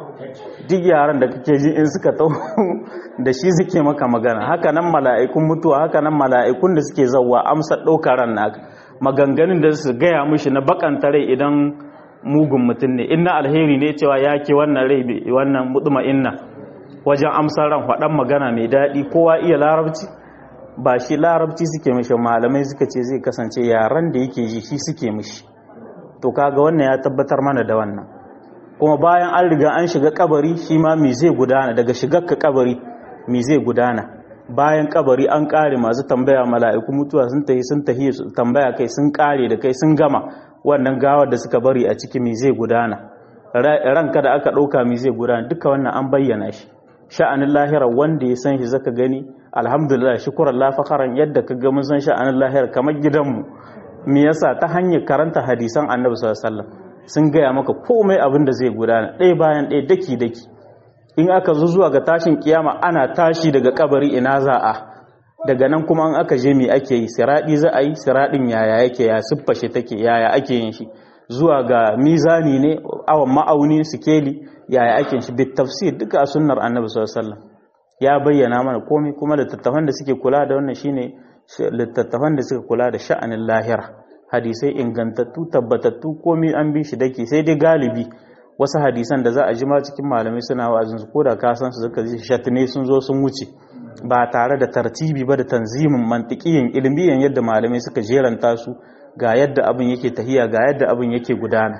duk yaran da kake ji in suka taho da shi suke maka magana haka nan mala'ikun mutuwa haka nan mala'ikun da suke zauwa amsa ɗaukar ran naka maganganun da su gaya mishi na bakanta rai idan mugun mutum ne inna alheri ne cewa ya ke wannan rai wannan mutuma inna wajen amsar ran faɗan magana mai daɗi kowa iya larabci ba shi larabci suke mishi malamai suka ce zai kasance yaran da yake ji shi suke mishi to kaga wannan ya tabbatar mana da wannan kuma bayan an riga an shiga kabari shi ma me zai gudana daga shigar ka kabari me zai gudana bayan kabari an kare masu tambaya mala'iku mutuwa sun tahi sun tahi tambaya kai sun kare da kai sun gama wannan gawar da suka bari a ciki me zai gudana ranka da aka ɗauka me zai gudana duka wannan an bayyana shi sha'anin lahira wanda ya san shi zaka gani alhamdulillah shukran la fakharan yadda ka ga mun san sha'anin lahira kamar gidanmu me yasa ta hanyar karanta hadisan annabi sallallahu alaihi wasallam sun gaya maka komai abin da zai gudana ɗaya bayan ɗaya daki daki in aka zo zuwa ga tashin kiyama ana tashi daga kabari ina za a daga nan kuma an aka je me ake yi siradi za a yi siradin yaya yake ya siffashe take yaya ake yin shi zuwa ga mizani ne awan ma'auni sikeli yaya ake shi bit tafsir duka a sunnar annabi sallallahu alaihi wasallam ya bayyana mana komai kuma littattafan da suke kula da wannan shine littattafan da suka kula da sha'anin lahira hadisai ingantattu tabbatattu komai an bi shi dake sai dai galibi wasu hadisan da za a jima cikin malamai suna wa'azin su koda ka san su zaka ji shatne sun zo sun wuce ba tare da tartibi ba da tanzimin mantiqiyin ilmiyan yadda malamai suka jeranta su ga yadda abin yake tahiya ga yadda abin yake gudana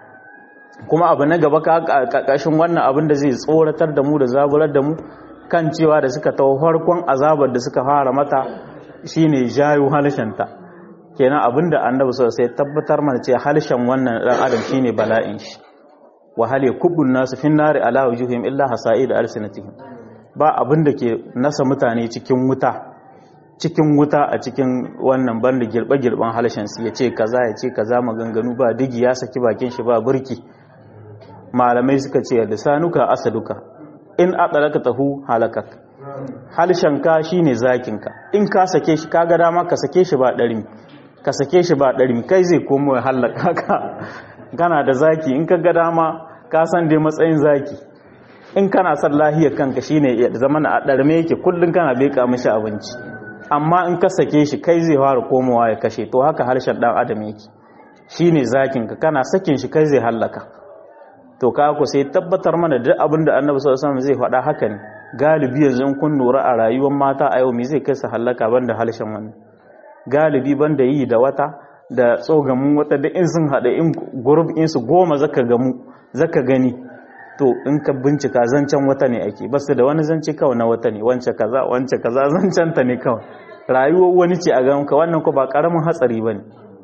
kuma abu na gaba kakashin wannan abin da zai tsoratar da mu da zaburar da mu kan cewa da suka tawo farkon azabar da suka fara mata shine jayo halshenta kenan abin da annabi sai tabbatar mana ce halshen wannan dan adam shine bala'in shi wa hal yakubun nasu fin nari ala wujuhim illa hasaid alsinatihim ba abin da ke nasa mutane cikin wuta cikin wuta a cikin wannan banda girbe-girben halshen su ya ce kaza ya ce kaza maganganu ba digi ya saki bakin shi ba burki malamai suka ce da sanuka asaduka in adalaka tahu halakak halshenka shine zakinka in ka sake shi kaga dama ka sake shi ba ɗarin ka sake shi ba ɗarin kai zai komo ya halaka ka kana da zaki in ka ga dama ka san dai matsayin zaki in kana son lahiyar kanka shine ya zama na ɗarme yake kullum kana beka mishi abinci amma in ka sake shi kai zai fara komowa ya kashe to haka harshen ɗan adam yake shine zakinka kana sakin shi kai zai hallaka to ka ku sai tabbatar mana duk abin da annabi sallallahu alaihi wasallam zai faɗa haka ne galibi yanzu in kun lura a rayuwar mata a yau me zai kai su hallaka banda halshen wani galibi banda yi da wata da tsogamun wata da in sun haɗa in gurub in su goma zaka gamu zaka gani to in ka bincika zancen wata ne ake basu da wani zance kawai na wata ne wance kaza wance kaza zancen ta ne kawai rayuwar wani ce a ganka wannan ko ba karamin hatsari bane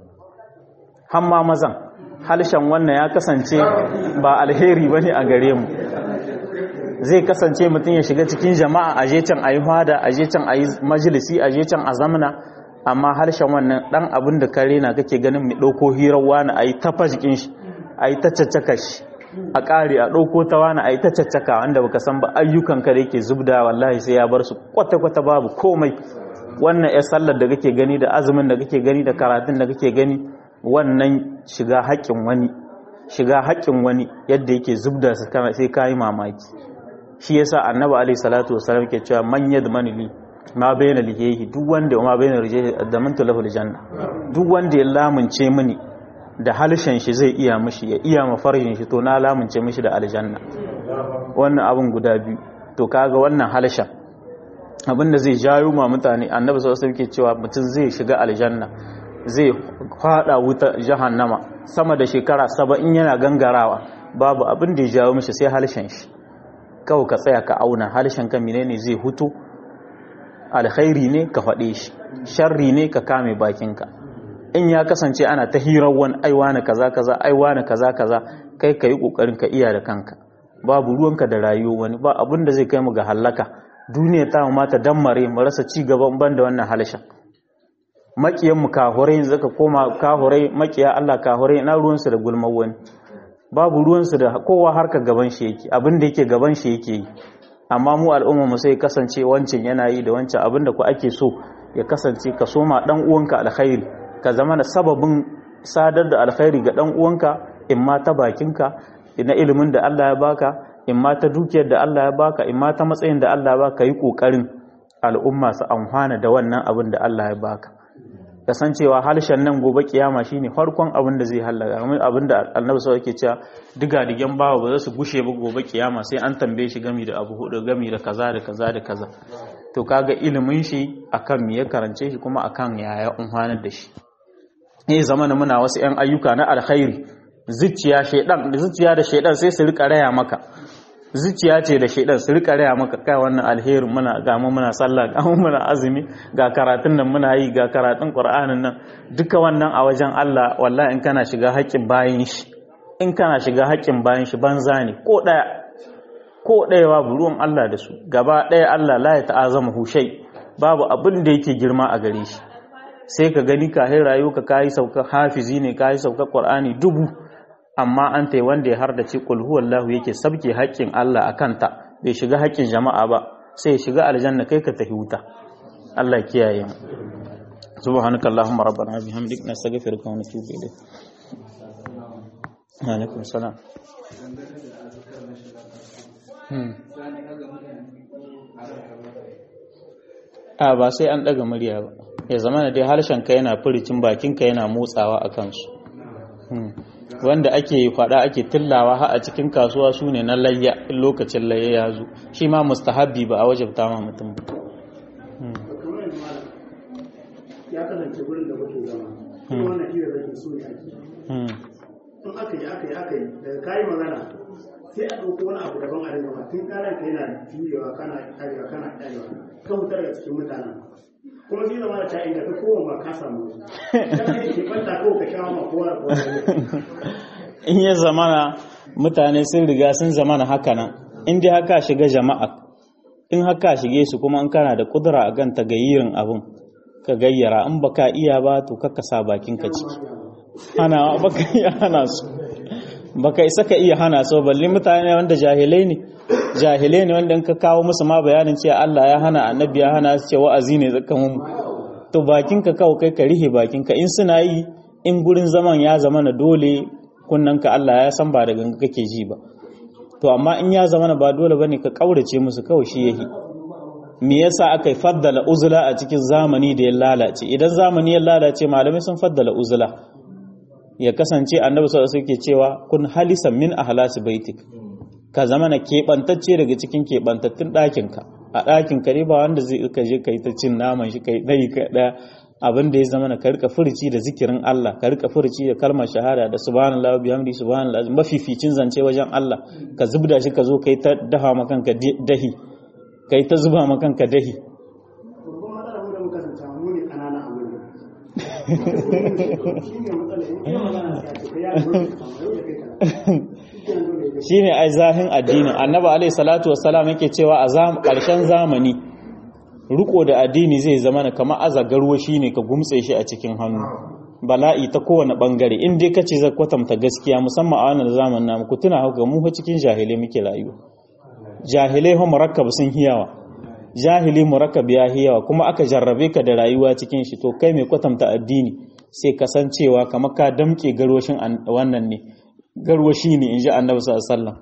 hamma mazan halshen wannan ya kasance ba alheri bane a gare mu zai kasance mutum ya shiga cikin jama'a aje can ayi hada aje can ayi majalisi aje can a zamana amma harshen wannan dan abin da kare na kake ganin mai dauko hirar wani ayi tafa jikin shi ayi ta caccaka shi a kare a dauko ta wani ayi ta caccaka wanda baka san ba ayyukan ka da yake zubda wallahi sai ya bar su kwata kwata babu komai wannan ya sallar da kake gani da azumin da kake gani da karatun da kake gani wannan shiga haƙƙin wani shiga haƙƙin wani yadda yake zubda su sai kayi mamaki shi yasa annabi alaihi salatu wasallam ke cewa man yadmani li ma bayna lihihi duk wanda ma bayna rijhi adamantu lahu aljanna duk wanda ya lamunce mini da halshen shi zai iya mishi ya iya mafarjin shi to na lamunce mishi da aljanna wannan abun guda biyu to kaga wannan halshen abinda zai jayo ma mutane annabi sallallahu alaihi wasallam ke cewa mutum zai shiga aljanna zai fada wuta jahannama sama da shekara 70 yana gangarawa babu abin da ya jawo mishi sai halshen shi kawai ka tsaya ka auna harshen ka menene zai hutu alkhairi ne ka faɗe shi sharri ne ka kame bakinka in ya kasance ana ta hirar wani aiwa na kaza kaza aiwa na kaza kaza kai ka yi ƙoƙarin ka iya da kanka babu ruwanka da rayuwa wani ba abin da zai kai mu ga hallaka duniya ta mu mata dammare mu rasa ci gaban ban da wannan harshen makiyan mu kahurai zaka koma kahurai makiya Allah kahurai na ruwansu da gulmar wani babu ruwansu da kowa harka gaban shi yake abin da yake gaban shi yake yi amma mu al'umma mu sai kasance wancan yana yi da wancan abin da ku ake so ya kasance ka soma dan uwanka alkhairi ka zama da sababin sadar da alkhairi ga dan uwanka in ma ta bakinka na ilimin da Allah ya baka in ma ta dukiyar da Allah ya baka in ma ta matsayin da Allah ya baka yi kokarin al'umma su amfana da wannan abin da Allah ya baka kasancewa halshen nan gobe kiyama shine farkon abin da zai halaka abin da annabi sau yake cewa diga digen bawa ba za su gushe ba gobe kiyama sai an tambaye shi gami da abu hudu gami da kaza da kaza da kaza to kaga ilimin shi akan me ya karance shi kuma akan yaya umhanar da shi eh zamana muna wasu yan ayyuka na alkhairi zuciya shedan zuciya da shedan sai su rika raya maka zuciya ce da shaidan su rika raya maka kai wannan alherin muna ga mu muna sallah ga mu muna azumi ga karatun nan muna yi ga karatun qur'anin nan duka wannan a wajen Allah wallahi in kana shiga haƙƙin bayin shi in kana shiga haƙƙin bayin shi banza ne ko daya ko daya babu ruwan Allah da su gaba daya Allah la ya ta'azama hushai babu abin da yake girma a gare shi sai ka gani kahin rayuwa ka kai sauka hafizi ne kai sauka qur'ani dubu amma an tai wanda ya hardace kul huwallahu yake sabke haƙƙin Allah a kanta bai shiga haƙƙin jama'a ba sai ya shiga aljanna kai ka tafi wuta Allah ya kiyaye mu subhanaka allahumma rabbana bihamdik nastaghfiruka wa natubu ilayk alaikum salam a ba sai an daga murya ba ya zama da dai harshen ka yana furicin bakin ka yana motsawa a kansu wanda ake fada ake tillawa ha a cikin kasuwa su ne na layya in lokacin layya ya zo shi ma mustahabbi ba a wajabta ma mutum ba ya kasance wurin da muke zama kuma wannan hira da ke so ne ake in aka yi aka yi aka yi daga kayi magana sai a ɗauko wani abu daban a rinka ba tun karan ka yana juyewa kana karewa kana karewa ka fitar daga cikin mutanen kuma zai zama da ta inda ka kowa ba ka samu kan kai ke banta ko ka shawo ma kowa da kowa in ya zamana mutane sun riga sun zamana haka nan in dai haka shiga jama'a in haka shige su kuma in kana da kudura a kan tagayirin abun ka gayyara in baka iya ba to kakka sa bakin ka ciki hana baka iya hana su baka isa ka iya hana su balle mutane wanda jahilai ne jahilai ne wanda in ka kawo musu ma bayanin cewa Allah ya hana annabi ya hana su ce wa'azi ne zaka mun to bakin ka kawo kai ka rihe bakin ka in suna yi in gurin zaman ya zama na dole kunnan ka Allah ya san ba da ganga kake ji ba to amma in ya zama na ba dole bane ka kaurace musu kawai shi yahi me yasa aka yi faddala uzula a cikin zamani da ya lalace idan zamani ya lalace malamai sun faddala uzula ya kasance annabi sallallahu alaihi wasallam cewa kun halisan min ahlasi baitik ka zama na keɓantacce daga cikin keɓantattun ɗakinka a ɗakin ka ne ba wanda zai ka je kai ta cin naman shi kai dai ka ɗaya abin da ya zama na ka rika furici da zikirin Allah ka rika furici da kalmar shahada da subhanallahi bihamdi subhanallahi mafificin zance wajen Allah ka zubda shi ka zo kai ta daha ma kanka dahi kai ta zuba ma kanka dahi babban matsalar mu da muka zanta mu ne kanana a wurin shi ne matsalar in kai magana sai a ce kai ya zo yau da kai kana shine ai zahin addinin annabi alaihi salatu wassalam yake cewa a ƙarshen zamani riko da addini zai zama na kamar azagarwa shine ka gumtse shi a cikin hannu bala'i ta kowane bangare in dai kace zai kwatanta gaskiya musamman a wannan zamanin namu ku tuna haka mu cikin jahilai muke rayuwa jahilai ho murakkab sun hiyawa jahili murakkab ya hiyawa kuma aka jarrabe ka da rayuwa cikin shi to kai mai kwatanta addini sai kasancewa kamar ka damke garwashin wannan ne garwashi ne in ji annabi sallallahu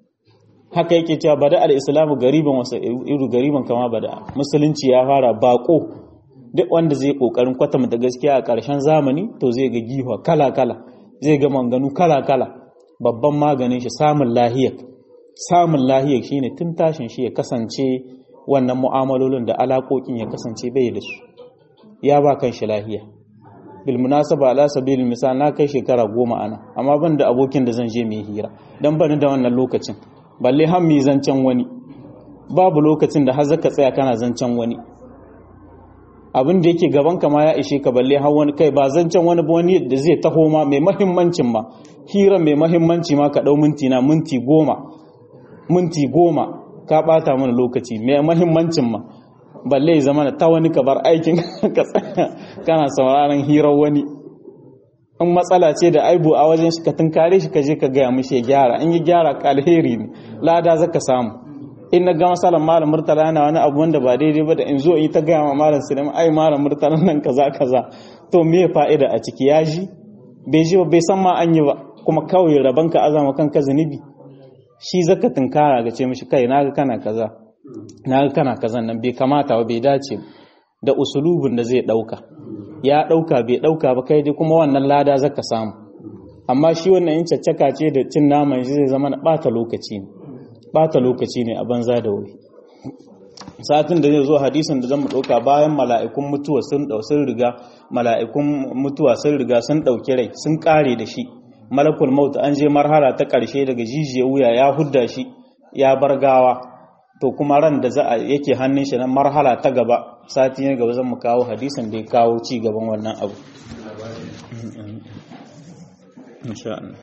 haka yake cewa bada al-islamu gariban wasu iru gariban kama bada musulunci ya fara bako duk wanda zai kokarin kwatanta gaskiya a ƙarshen zamani to zai ga giwa kala kala zai ga manganu kala kala babban maganin shi samun lahiyar samun lahiyar shine tun tashin shi ya kasance wannan mu'amalolin da alaƙoƙin ya kasance bai da su ya ba kan shi lahiya bilmunasaba ala sabilil misal na kai shekara goma ana amma ban da abokin da zan je mai hira dan bani da wannan lokacin balle har mi zancen wani babu lokacin da har zaka tsaya kana zancen wani abin da yake gaban ka ma ya ishe ka balle har wani kai ba zancen wani ba wani da zai taho ma mai mahimmancin ma hira mai mahimmanci ma ka dau minti na minti goma minti goma ka bata mana lokaci mai mahimmancin ma balle ya zama ta wani ka bar aikin ka tsaya kana sauraron hirar wani in matsala ce da aibu a wajen shi ka tunkare shi ka je ka gaya mishi ya gyara in yi gyara ka alheri ne lada zaka samu in na ga masalan malam murtala yana wani abu wanda ba daidai ba da in zo in yi ta gaya ma malam sulaiman ai malam murtala nan kaza kaza to me fa'ida a ciki ya ji bai ji ba bai san ma an yi ba kuma kawai raban ka azama kanka zunubi shi zaka tunkara ga ce mishi kai naga kana kaza naga kana kazan nan bai kamata ba bai dace da usulubin da zai dauka ya dauka bai dauka ba kai dai kuma wannan lada zaka samu amma shi wannan in caccaka ce da cin naman shi zai zama na bata lokaci ne bata lokaci ne a banza da wuri satin da zai zo hadisin da zan mu dauka bayan mala'ikun mutuwa sun dau sun riga mala'ikun mutuwa sun riga sun dauki rai sun kare da shi malakul maut an je marhala ta karshe daga jijiyar wuya ya hudda shi ya bar gawa to kuma ran da za a yake hannun shi na marhala ta gaba sati ne gaba zan mu kawo hadisin da ya kawo ci gaban wannan abu insha Allah